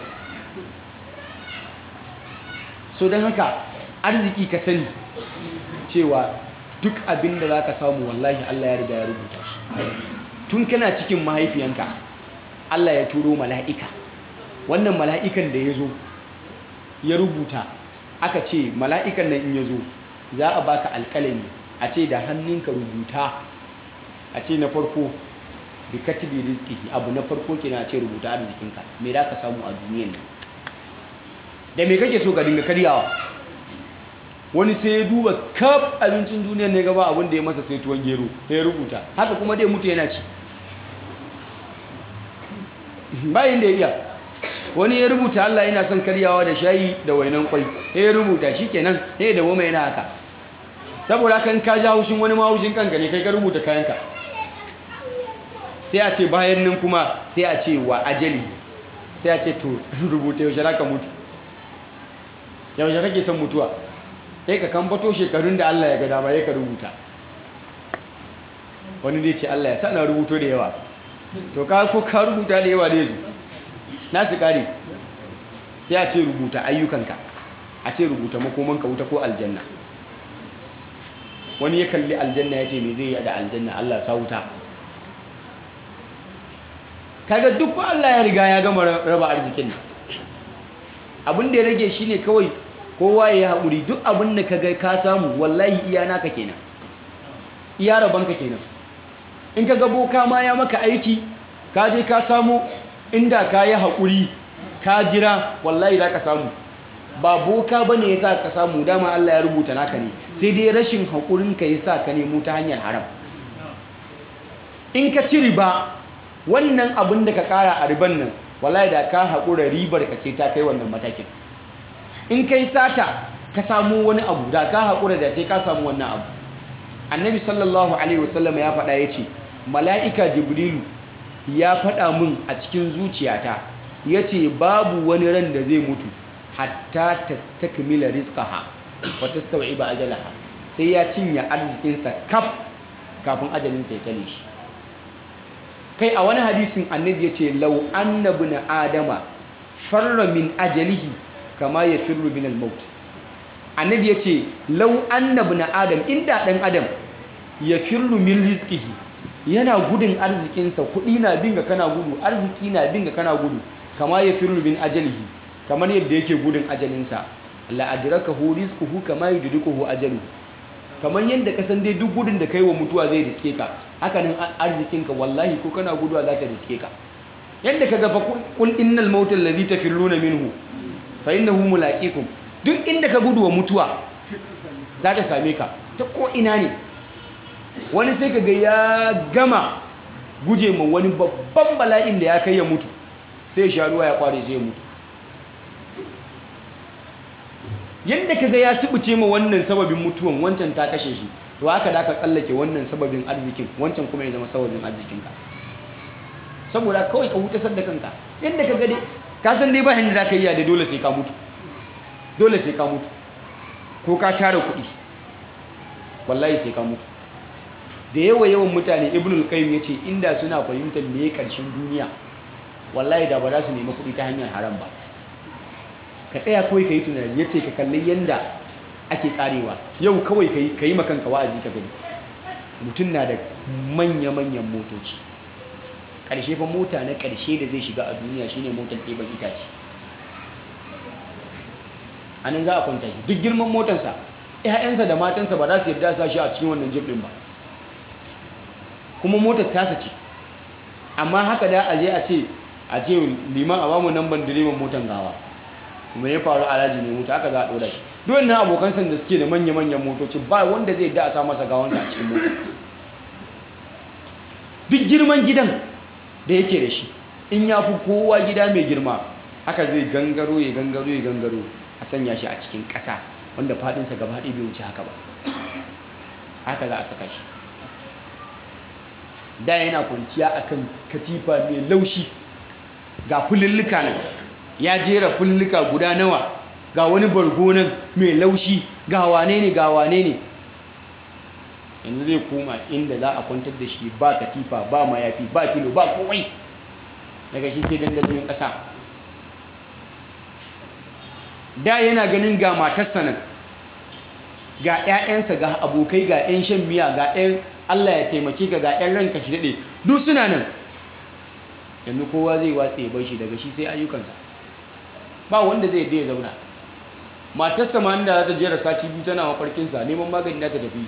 [SPEAKER 2] so dan haka arziki ka sani cewa duk abin da zaka samu wallahi Allah ya riga ya rubuta shi tun kana cikin mahaifiyanka Allah ya turo mala'ika wannan mala'ikan da ya zo ya rubuta aka ce mala'ikan nan in ya zo za a baka alƙalami a ce da hannunka rubuta a ce na farko bi katibi rizqihi abu na farko kina a ce rubuta arzikinka me za ka samu a duniyan nan da me kake so ka dinga karyawa wani sai ya duba kaf abincin duniyan ne gaba abin da ya masa sai tuwon gero sai ya rubuta haka kuma dai mutu yana ci bayan da ya iya wani ya rubuta Allah yana son karyawa da shayi da wainan kwai sai ya rubuta shikenan sai da goma yana haka saboda kan ka ja haushin wani ma haushin kanka ne kai ka rubuta kayanka sai a ce bayan nan kuma sai a ce wa ajali sai a ce to rubuta yaushe ka mutu yaushe kake son mutuwa sai ka kambato shekarun da Allah ya ga dama ya ka rubuta wani dai ce Allah ya sa na rubuto da yawa to ka ko ka rubuta da yawa da yazo na su kare sai a ce rubuta ayyukanka a ce rubuta makomanka wuta ko aljanna wani ya kalli aljanna ya ce me zai yi da aljanna Allah sa wuta kaga duk Allah ya riga ya gama raba arzikin nan abin da ya rage shine kawai kowa ya haƙuri duk abin da ka ga ka samu wallahi iya naka kenan iya rabanka kenan in ka ga boka ma ya maka aiki ka je ka samu inda ka yi haƙuri ka jira wallahi za ka samu ba boka ba ne ya sa ka samu dama Allah ya rubuta naka ne sai dai rashin haƙurinka ya sa ka nemo ta hanyar haram in ka ci riba wannan abin da ka ƙara a riban nan wallahi da ka haƙura ribar ka ce ta kai wannan matakin in kai sata ka samu wani abu da ka haƙura da sai ka samu wannan abu annabi sallallahu alaihi wasallam ya faɗa ya ce mala'ika jibrilu ya faɗa min a cikin zuciyata ya ce babu wani ran da zai mutu hatta ta takmila rizqaha wa tastawiba ajalaha sai ya cinye arzikinsa kaf kafin ajalinsa ya tale shi kai a wani hadisin annabi ya ce lau annabi na adama farra min ajalihi kama ya firru min al-maut annabi ya ce lau annabi na adam inda ɗan adam ya firru min rizkihi yana gudun arzikinsa kuɗi na binga kana gudu arziki na binga kana gudu kama ya firru min ajalihi kamar yadda yake gudun ajalinsa la'adrakahu rizquhu kama yudrikuhu ajaluhu kamar yadda ka san dai duk gudun da kai wa mutuwa zai riske ka haka nan arzikinka wallahi ko kana guduwa za ta riske ka yadda ka gafa kul innal mautal ladhi tafirruna minhu fa innahu mulaqikum duk inda ka gudu wa mutuwa za ta same ka ta ko ina ne wani sai kaga ya gama guje ma wani babban bala'in da ya kai ya mutu sai ya sha ruwa ya kware sai ya mutu yadda kaga ya subuce ma wannan sababin mutuwan wancan ta kashe shi to haka da ka tsallake wannan sababin arzikin wancan kuma ya zama sababin arzikinka saboda kawai ka hutasar da kanka yadda kaga dai ka san dai ba yanda za ka yi da dole sai ka mutu dole sai ka mutu ko ka tara kuɗi wallahi sai ka mutu da yawa yawan mutane ibnul qayyim yace inda suna fahimtar me karshen duniya wallahi da ba za su nemi kuɗi ta hanyar haram ba ka tsaya kawai ka yi tunani ya ce ka kalli yadda ake karewa yau kawai ka yi makanka wa'azi ka gani mutum na da manya-manyan motoci ƙarshe fa mota na ƙarshe da zai shiga a duniya shine motar ɗeban itace a nan za a kwanta shi duk girman motarsa 'ya'yansa da matansa ba za su yarda sa shi a cikin wannan jib ɗin ba kuma motar tasa ce amma haka da a je a ce a ce liman a bamu nan ban direban motar gawa kuma ya faru alhaji ne mutu haka za a ɗora shi duk wannan abokan san da suke da manya-manyan motoci ba wanda zai da a sa masa gawansa a cikin mota duk girman gidan da yake da shi in ya fi kowa gida mai girma haka zai gangaro ya gangaro ya gangaro a sanya shi a cikin ƙasa wanda faɗinsa gaba ɗaya bai wuce haka ba haka za a saka shi da yana kwanciya akan katifa mai laushi ga fulillika nan ya jera fulillika guda nawa ga wani bargo nan mai laushi ga wane ne ga wane ne yanzu zai koma inda za a kwantar da shi ba katifa ba mayafi ba filo ba komai daga shi sai dandazoyin ƙasa da yana ganin ga matarsa nan ga 'ya'yansa ga abokai ga 'yan shan miya ga 'yan Allah ya taimake ka ga 'yan ranka shi daɗe duk suna nan yanzu kowa zai watse ya bar shi daga shi sai ayyukansa ba wanda zai ya zauna matarsa ma inda za ta jera sati biyu tana mafarkinsa neman magani na ta tafi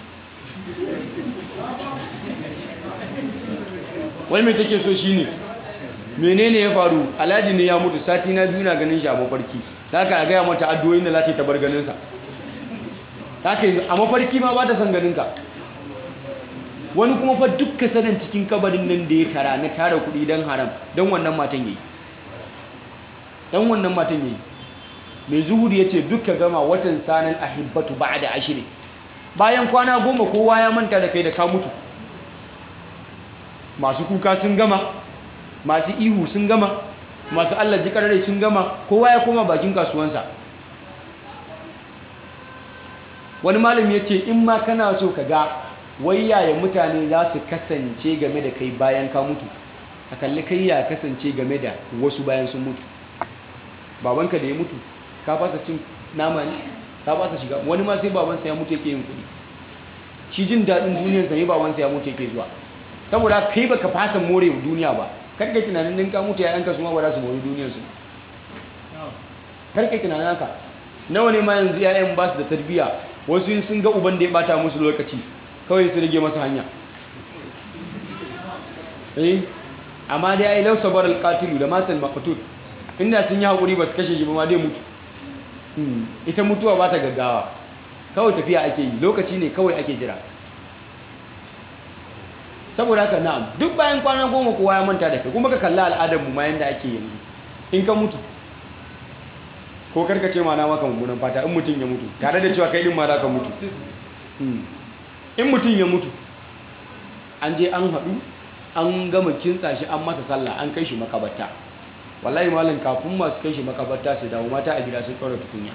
[SPEAKER 2] wai mai take so shi ne menene ya faru alhaji ne ya mutu sati na biyu na ganin shi a mafarki ta ka gaya mata addu'o'in da za ta yi ta bar ganinsa ta ka a mafarki ma ba ta son ganinka wani kuma fa dukka sanin cikin kabarin nan da ya tara na tara kuɗi don haram don wannan matan yayi don wannan matan yayi mai zuhuri ya ce dukka gama watan sanan ahibbatu ba da ashiri bayan kwana goma kowa ya manta da kai da ka mutu masu kuka sun gama masu ihu sun gama masu allah jikarare sun gama kowa ya koma bakin kasuwansa wani malami ya ce in ma kana so ka ga wai yaya mutane za su kasance game da kai bayan ka mutu a kalli kai ya kasance game da wasu bayan sun mutu babanka da ya mutu ka fasa cin nama ne ka fasa shiga wani ma sai babansa ya mutu yake yin kuɗi shi jin daɗin duniyarsa ne babansa ya mutu yake zuwa saboda kai baka fasa more duniya ba kar kai tunanin din ka mutu ya yanka su ma ba za su more duniyarsu kar kai tunanin haka nawa ne ma yanzu 'ya'yan ba su da tarbiyya wasu sun ga uban da ya bata musu lokaci kawai su rage masa hanya eh amma dai ai law sabar alqatilu da matal maqtul inda sun yi hakuri ba su kashe shi ba ma dai mutu ita mutuwa ba ta gaggawa kawai tafiya ake yi lokaci ne kawai ake jira saboda haka na'am duk bayan kwana goma kowa ya manta da kai kuma ka kalla al'adar mu ma yanda ake yanzu in ka mutu ko karka ce ma na maka mummunan fata in mutum ya mutu tare da cewa kai din ma za ka mutu in mutum ya mutu an je an haɗu an gama kintsa shi an masa sallah an kai shi makabarta wallahi malam kafin masu kai shi makabarta su dawo mata a gida sun ɗora tukunya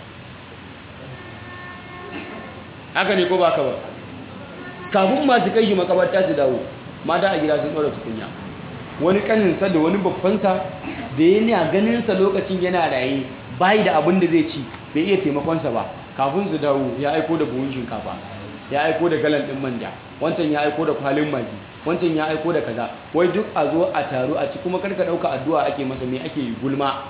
[SPEAKER 2] haka ne ko ba ka ba kafin masu kai shi makabarta su dawo mata a gida sun ɗora tukunya wani kaninsa da wani babbansa da yana ganinsa lokacin yana raye bayi da abin da zai ci bai iya taimakonsa ba kafin su dawo ya aiko da buhun shinkafa ya aiko da galan ɗin manja wancan ya aiko da kwalin magi wancan ya aiko da kaza wai duk a zo a taru a ci kuma karka ɗauka addu'a ake masa me ake yi gulma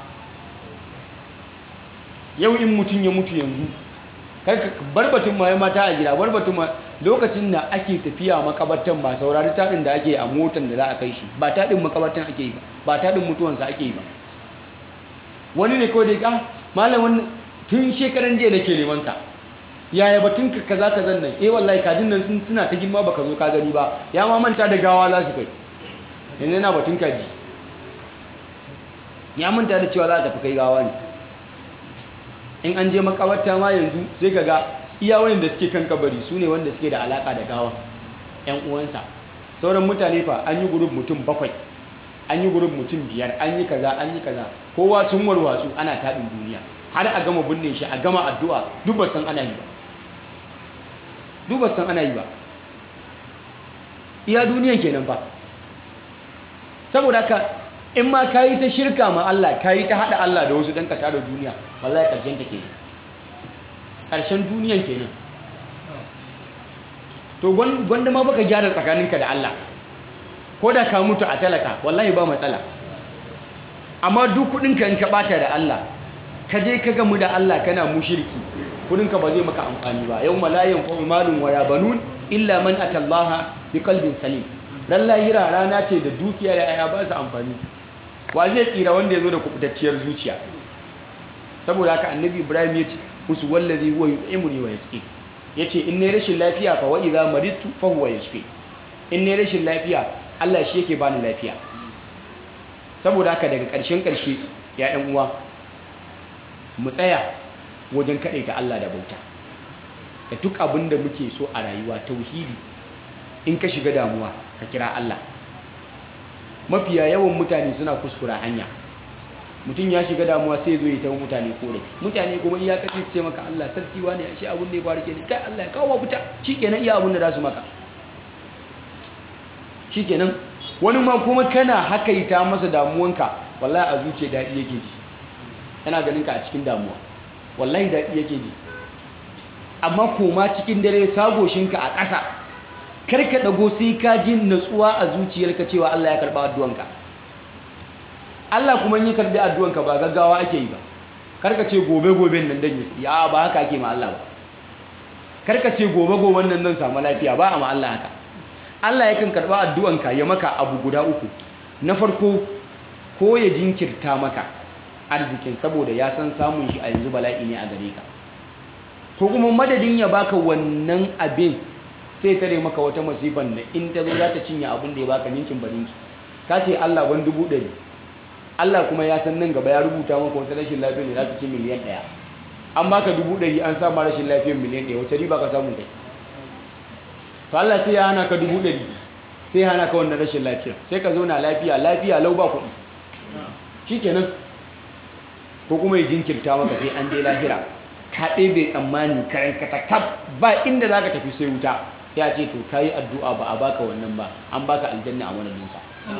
[SPEAKER 2] yau in mutum ya mutu yanzu karka barbatun ma ya mata a gida barbatun ma lokacin da ake tafiya makabartan ba saurari taɗin da ake a motan da za a kai shi ba taɗin makabartan ake yi ba ba taɗin mutuwansa ake yi ba wani ne kawai da ya malam wannan tun shekaran jiya nake neman ka yaya batun ka kaza kazan nan eh wallahi kajin nan sun suna ta girma baka zo ka gani ba ya ma manta da gawa za su kai yanzu yana batun kaji ya manta da cewa za a tafi kai gawa ne in an je makabarta ma yanzu sai ka ga iya wanda suke kan kabari su ne wanda suke da alaka da gawa yan uwansa sauran mutane fa an yi gurub mutum bakwai an yi gurub mutum biyar an yi kaza an yi kaza kowa sun warwatsu ana taɗin duniya har a gama binne shi a gama addu'a duk ba san ana yi ba duk ba san ana yi ba iya duniyan kenan fa saboda ka in ma ka yi ta shirka ma Allah ka yi ta haɗa Allah da wasu ɗan ka tara duniya wallahi ƙarshen ta ke ƙarshen duniyan kenan to gwanda ma baka gyara tsakaninka da Allah ko da ka mutu a talaka wallahi ba matsala amma duk kudinka in ka bata da Allah ka je ka gamu da Allah kana mushriki kudinka ba zai maka amfani ba yau malayan ko malun wala banun illa man atallaha bi qalbin salim dan lahira rana ce da dukiya da aya ba su amfani wa zai tsira wanda ya zo da kubutacciyar zuciya saboda haka annabi ibrahim ya ce musu wallazi huwa yut'imuni wa yasqi yace in ne rashin lafiya fa wa idza maridtu fa huwa yashfi in ne rashin lafiya Allah shi yake bani lafiya saboda haka daga ƙarshen ƙarshe ya ɗan uwa mu tsaya wajen kaɗaita Allah da bauta da duk abin da muke so a rayuwa tauhidi in ka shiga damuwa ka kira Allah mafiya yawan mutane suna kuskura hanya mutum ya shiga damuwa sai zo ya tawo mutane korafi mutane kuma iya kace ce maka Allah sarki wani ya shi abin da ya faru kenan kai Allah ya kawo fita shikenan iya abin da za su maka shikenan wani ma kuma kana hakaita masa damuwanka wallahi a zuciya daɗi yake ji yana ganin ka a cikin damuwa wallahi daɗi yake ji amma koma cikin dare sagoshinka a ƙasa kar ka ɗago sai ka ji natsuwa a zuciyarka cewa Allah ya karɓa addu'anka Allah kuma yi karɓi addu'anka ba gaggawa ake yi ba kar ka ce gobe goben nan dan yi ya ba haka ake ma Allah ba kar ka ce gobe goben nan dan samu lafiya ba a ma Allah haka Allah yakan karɓa addu'anka ya maka abu guda uku na farko ko ya jinkirta maka arzikin saboda ya san samun shi a yanzu bala'i ne a gare ka ko kuma madadin ya baka wannan abin sai tare maka wata masifan da in ta zo za ta cinye abin da ya baka ninkin barinki ka ce Allah ban dubu ɗari Allah kuma ya san nan gaba ya rubuta maka wata rashin lafiya ne za ta ci miliyan ɗaya an baka dubu ɗari an sama rashin lafiyar miliyan ɗaya wata riba ka samu kai to Allah sai ya hana ka dubu ɗari sai ya hana ka wannan rashin lafiya sai ka zauna lafiya lafiya lau ba kuɗi shikenan ko kuma ya jinkirta maka sai an je lahira ka ɗebe tsammani karen katakaf ba inda za ka tafi sai wuta ya ce to ka yi addu'a ba a baka wannan ba an baka aljanna a madadinsa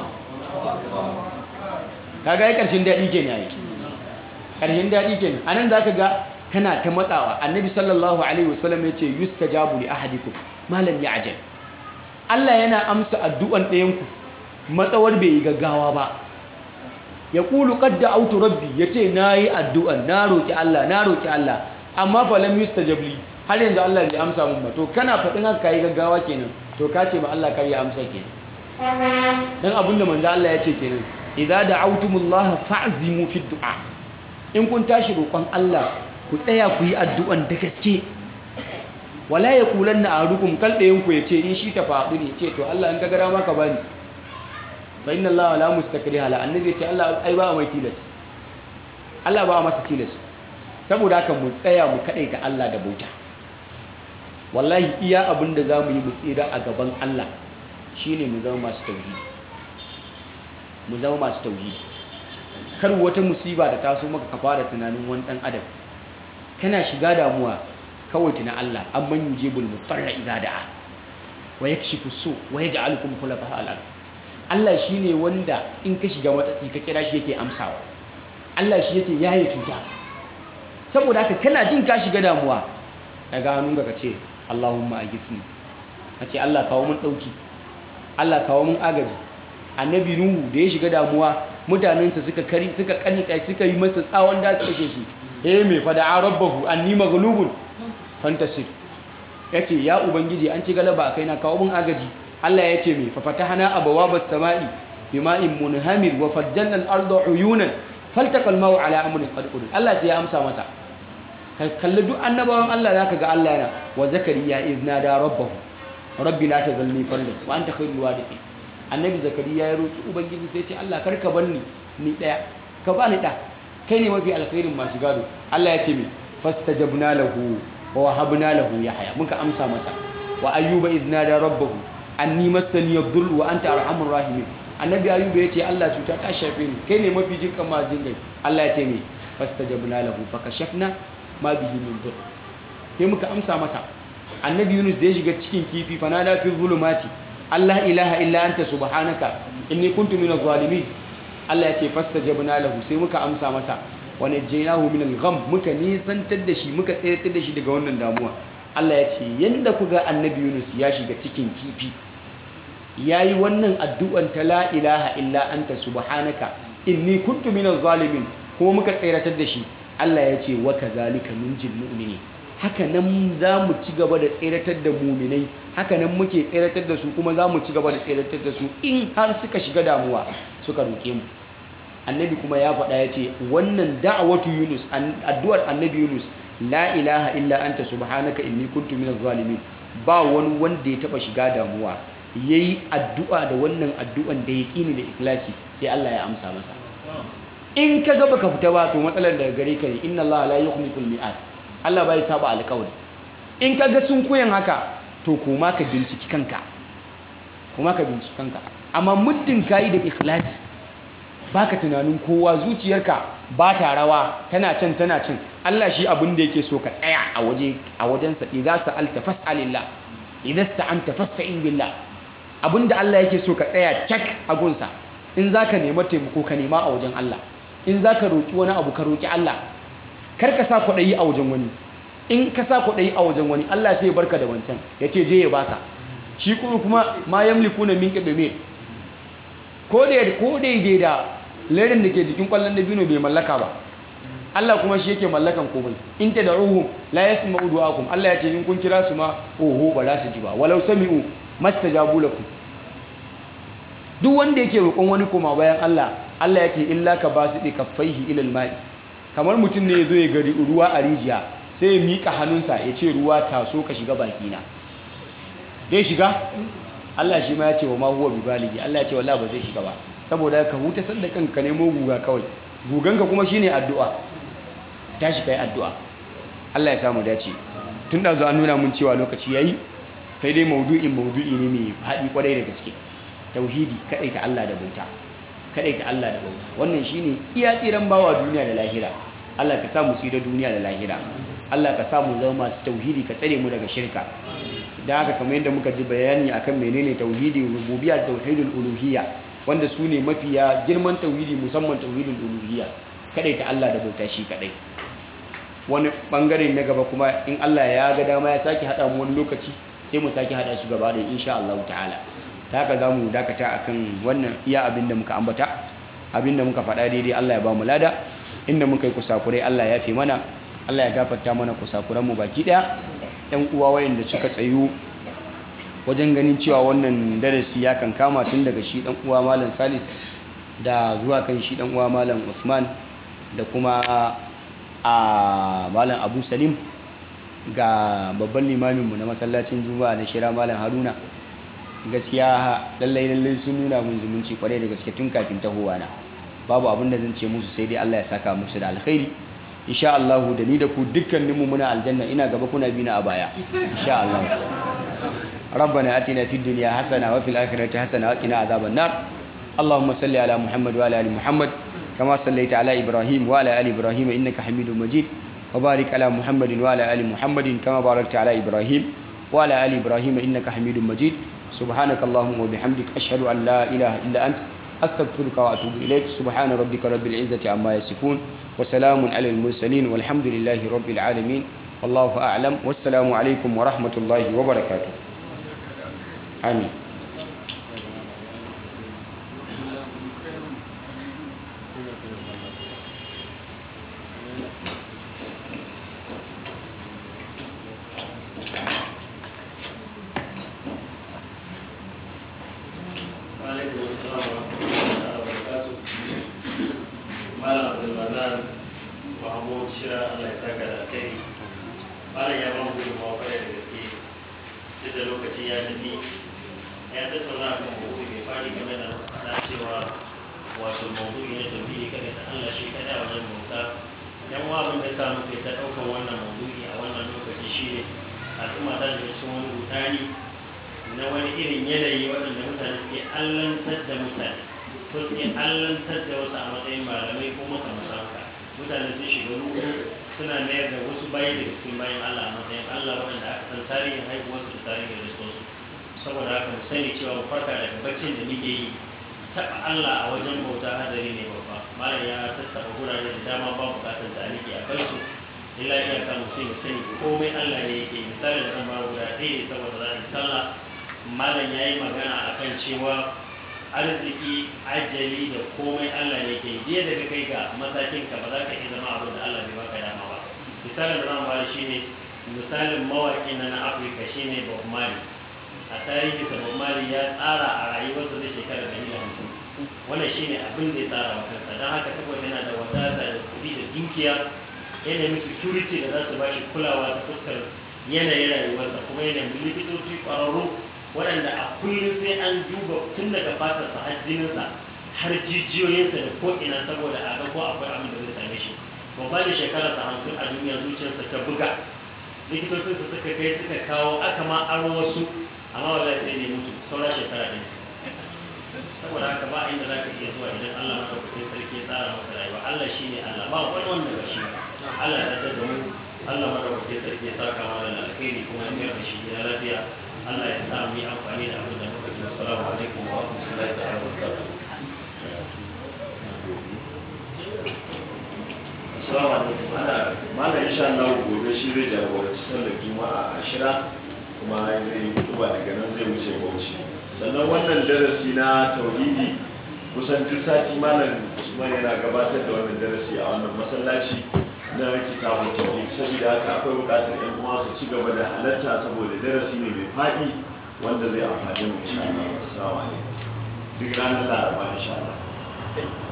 [SPEAKER 2] ka ga ya ƙarshen daɗi ke ne ƙarshen daɗi ke a nan za ka ga kana ta matsawa annabi sallallahu alaihi wasallam ya ce yusta jabu li ahadikum malam ya ajal Allah yana amsa addu'an ɗayanku matsawar bai yi gaggawa ba ya ƙulu ƙadda autu rabbi ya ce na yi addu'an na roƙi Allah na roƙi Allah amma falam yusta jabli har yanzu Allah bai amsa mun ba to kana faɗin haka yi gaggawa kenan to ka ce ma Allah kar ya amsa kenan dan abinda manzo Allah ya ce kenan idza da'awtumullaha fa'zimu fi du'a in kun tashi roƙon Allah ku tsaya ku yi addu'an da gaske wala yaqulanna ahadukum kal dayan ku yace in shi ta faɗi ne ce to Allah in ka gara maka bani fa inna Allah la mustakriha la annabi ce Allah ai ba mai tilas Allah ba masa tilas saboda haka mu tsaya mu kadaita Allah da bauta wallahi iya abin da zamu yi mu tsira a gaban Allah shine mu zama masu tauhidi mu zama masu tauhidi kar wata musiba da taso maka ka fara tunanin wani dan adam kana shiga damuwa kawai tuna Allah amman yujibul mutarra idza da'a wa yakshifu su wa yaj'alukum khulafa al-ard Allah shi ne wanda in ka shiga matsatsi ka kira shi yake amsawa Allah shi yake yaye cuta saboda haka kana jin ka shiga damuwa daga hannun ka ce Allahumma aghithni kace Allah kawo mun dauki Allah kawo mun agaji annabi nuhu da ya shiga damuwa mutanensa suka kari suka kanika suka yi masa tsawon da suka kashe shi eh me fa da rabbahu anni maghlubun fantasir yace ya ubangiji an ci galaba kai na kawo mun agaji Allah ya ce mai fafatahana abawabas sama'i bima'in munhamir wa fajjalna al-arda uyunan faltaqal ma'u ala amrin qad qadir Allah sai ya amsa masa kalli duk annabawan Allah zaka ga Allah yana wa zakariya izna da rabbahu rabbi la tazalni fardan wa anta khairul warithin annabi zakariya ya roki ubangiji sai ce Allah karka barni ni daya ka bani da kai ne mafi alkhairin masu gado Allah ya ce mai fastajabna lahu wa wahabna lahu yahya muka amsa masa wa ayyuba izna da rabbahu anni massani yadhur wa anta arhamur rahimin annabi ayuba yace Allah cuta ta shafe ni kai ne mafi jinkan ma jinkai Allah ya ce me fastajabna lahu fakashafna ma bihi min dur sai muka amsa masa annabi Yunus da ya shiga cikin kifi fanada fi zulumati Allah ilaha illa anta subhanaka inni kuntu minaz zalimin Allah ya ce fastajabna lahu sai muka amsa masa wa najjaynahu min al-gham muka nisantar da shi muka tsayar da shi daga wannan damuwa Allah ya ce yanda kuga annabi Yunus ya shiga cikin kifi yayi wannan addu'an ta la ilaha illa anta subhanaka inni kuntu minaz zalimin kuma muka tsayratar da shi Allah ya ce wa kazalika nunjil mu'mini haka nan za mu ci gaba da tseratar da muminai haka nan muke tseratar da su kuma za mu ci gaba da tseratar da su in har suka shiga damuwa suka roƙe mu annabi kuma ya faɗa ya ce wannan da'awatu yunus addu'ar annabi yunus la ilaha illa anta subhanaka inni kuntu minaz zalimin ba wani wanda ya taba shiga damuwa yayi addu'a da wannan addu'an da yaqini da ikhlasi sai Allah ya amsa masa in ka ga baka fita ba to matsalar daga gare ka ne inna Allah la yukhliful mi'ad Allah bai saba alƙawari in ka ga sun koyan haka to kuma ka binciki kanka kuma ka binciki kanka amma muddin kayi da ikhlasi baka tunanin kowa zuciyarka ba ta rawa tana can tana can Allah shi abin da yake so ka tsaya a waje a wajensa idza sa'alta fas'alillah idza sta'anta fasta'in billah abinda Allah yake so ka tsaya cak a gunsa in zaka nema taimako ka nema a wajen Allah in zaka roki wani abu ka roki Allah kar ka sa kwaɗayi a wajen wani in ka sa kwaɗayi a wajen wani Allah sai ya barka da wancan ya ce je ya baka shi kuma ma yamliku na min ƙiɗume ko daidai da lerin da ke jikin ƙwallon da bino bai mallaka ba Allah kuma shi yake mallakan komai in ta da ruhun la ya sima udu akum Allah ya ce in kun kira su ma oho ba za su ji ba walau sami'u mastajabu lakum duk wanda yake roƙon wani koma bayan Allah Allah ya ce illa ka ba su ɗi kaffaihi ilal ma'i kamar mutum ne ya zo ya gari ruwa a rijiya sai ya miƙa hannunsa ya ce ruwa taso ka shiga bakina zai shiga Allah shi ma ya ce wa ma huwa bi baligi Allah ya ce wallahi ba zai shiga ba saboda ka huta sanda kanka nemo guga kawai guganka kuma shine addu'a tashi kai addu'a Allah ya samu dace tun da zo an nuna mun cewa lokaci yayi sai dai maudu'in maudu'i ne mai haɗi kwarai da gaske tauhidi kadai ta Allah da bauta kadai ta Allah da bauta wannan shine iya tsiran bawa duniya da lahira Allah ka sa mu tsira duniya da lahira Allah ka sa mu zama masu tauhidi ka tsare mu daga shirka da haka kamar yadda muka ji bayani akan menene tauhidi rububiyya da tauhidul uluhiyya wanda su ne mafiya girman tauhidi musamman tauhidul uluhiyya kadai ta Allah da bauta shi kadai wani bangare na gaba kuma in Allah ya ga dama ya sake hada mu wani lokaci sai mu sake hada su gaba da insha Allah ta'ala ta haka za mu dakata akan wannan iya abin da muka ambata abin da muka faɗa daidai Allah ya ba mu lada inda muka yi kusakurai Allah ya fi mana Allah ya gafarta mana kusakuran mu baki ɗaya ɗan uwa wayanda suka tsayu wajen ganin cewa wannan darasi ya kan kama tun daga shi ɗan uwa malam Salis da zuwa kan shi ɗan uwa malam Usman da kuma a malam Abu Salim ga babban limaminmu na masallacin Juma'a na Shira malam Haruna gaskiya lallai lallai sun nuna mun zumunci kwarai da gaske tun kafin tahowa na babu abin da zan ce musu sai dai Allah ya saka musu da alkhairi insha Allah da ni da ku dukkanin mu muna aljanna ina gaba kuna bi na a baya insha Allah ربنا آتنا في الدنيا حسنة وفي الآخرة حسنة وقنا عذاب النار اللهم صل على محمد وعلى آل محمد كما صليت على إبراهيم وعلى آل إبراهيم إنك حميد مجيد وبارك على محمد وعلى آل محمد كما باركت على إبراهيم وعلى آل إبراهيم إنك حميد مجيد سبحانك اللهم وبحمدك أشهد أن لا إله إلا أنت أستغفرك وأتوب إليك سبحان ربك رب العزة عما يصفون وسلام على المرسلين والحمد لله رب العالمين والله أعلم والسلام عليكم ورحمة الله وبركاته آمين
[SPEAKER 1] saboda haka mu sani cewa farka da muke yi taɓa Allah a wajen bauta hadari ne babba malam ya tattaba gurare da dama ba bukatar da aliki a kansu illa iyaka mutum ya sani komai Allah ne yake misali da zan ba guda ɗaya ne saboda za a yi sallah malam ya yi magana akan cewa arziki ajali da komai Allah ne ke jiya daga kai ga matakin ka ba za ka iya zama abin da Allah bai baka dama ba misalin da zan bada shine misalin mawaƙi na na Afirka shine Bob Marley a tarihi sa Bob Marley ya tsara a rayuwarsa zai shekara da da hamsin wannan shine abin da ya tsara wa kansa don haka saboda yana da wadata da kuɗi da dukiya yanayin security da za su ba shi kulawa ta fuskar yanayin rayuwarsa kuma yanayin likitoci ƙwararru waɗanda a kullum sai an duba tun daga fatarsa har jininsa har jijiyoyinsa da ko'ina saboda a ga ko akwai abin da zai same shi babba da shekararsa hamsin a duniya zuciyarsa ta buga likitocinsa suka kai suka kawo aka ma aro wasu amma wala sai ne mutu saura shekara ɗaya saboda haka ba inda za ka iya zuwa idan Allah madaukakin sarki ya tsara maka rayuwa Allah shi ne Allah ba wani wanda ba shi ba Allah ya da mu Allah madaukakin sarki ya saka mana da alkhairi kuma ya mayar da shi gida lafiya Allah ya sa mu yi amfani da abin da muka ji assalamu alaikum wa rahmatullahi ta'ala wa barakatuh
[SPEAKER 3] Assalamu alaikum ana malam insha Allah gobe shi zai jagoranci sallar juma'a a shira kuma zai yi kutuba daga nan zai wuce bauchi sannan wannan darasi na tauhidi kusan duk sati malam Usman yana gabatar da wannan darasi a wannan masallaci na kitabun tauhid saboda haka akwai bukatar yan uwa su ci gaba da halatta saboda darasi ne mai faɗi wanda zai amfani mu insha Allah assalamu alaikum duk ranar laraba insha Allah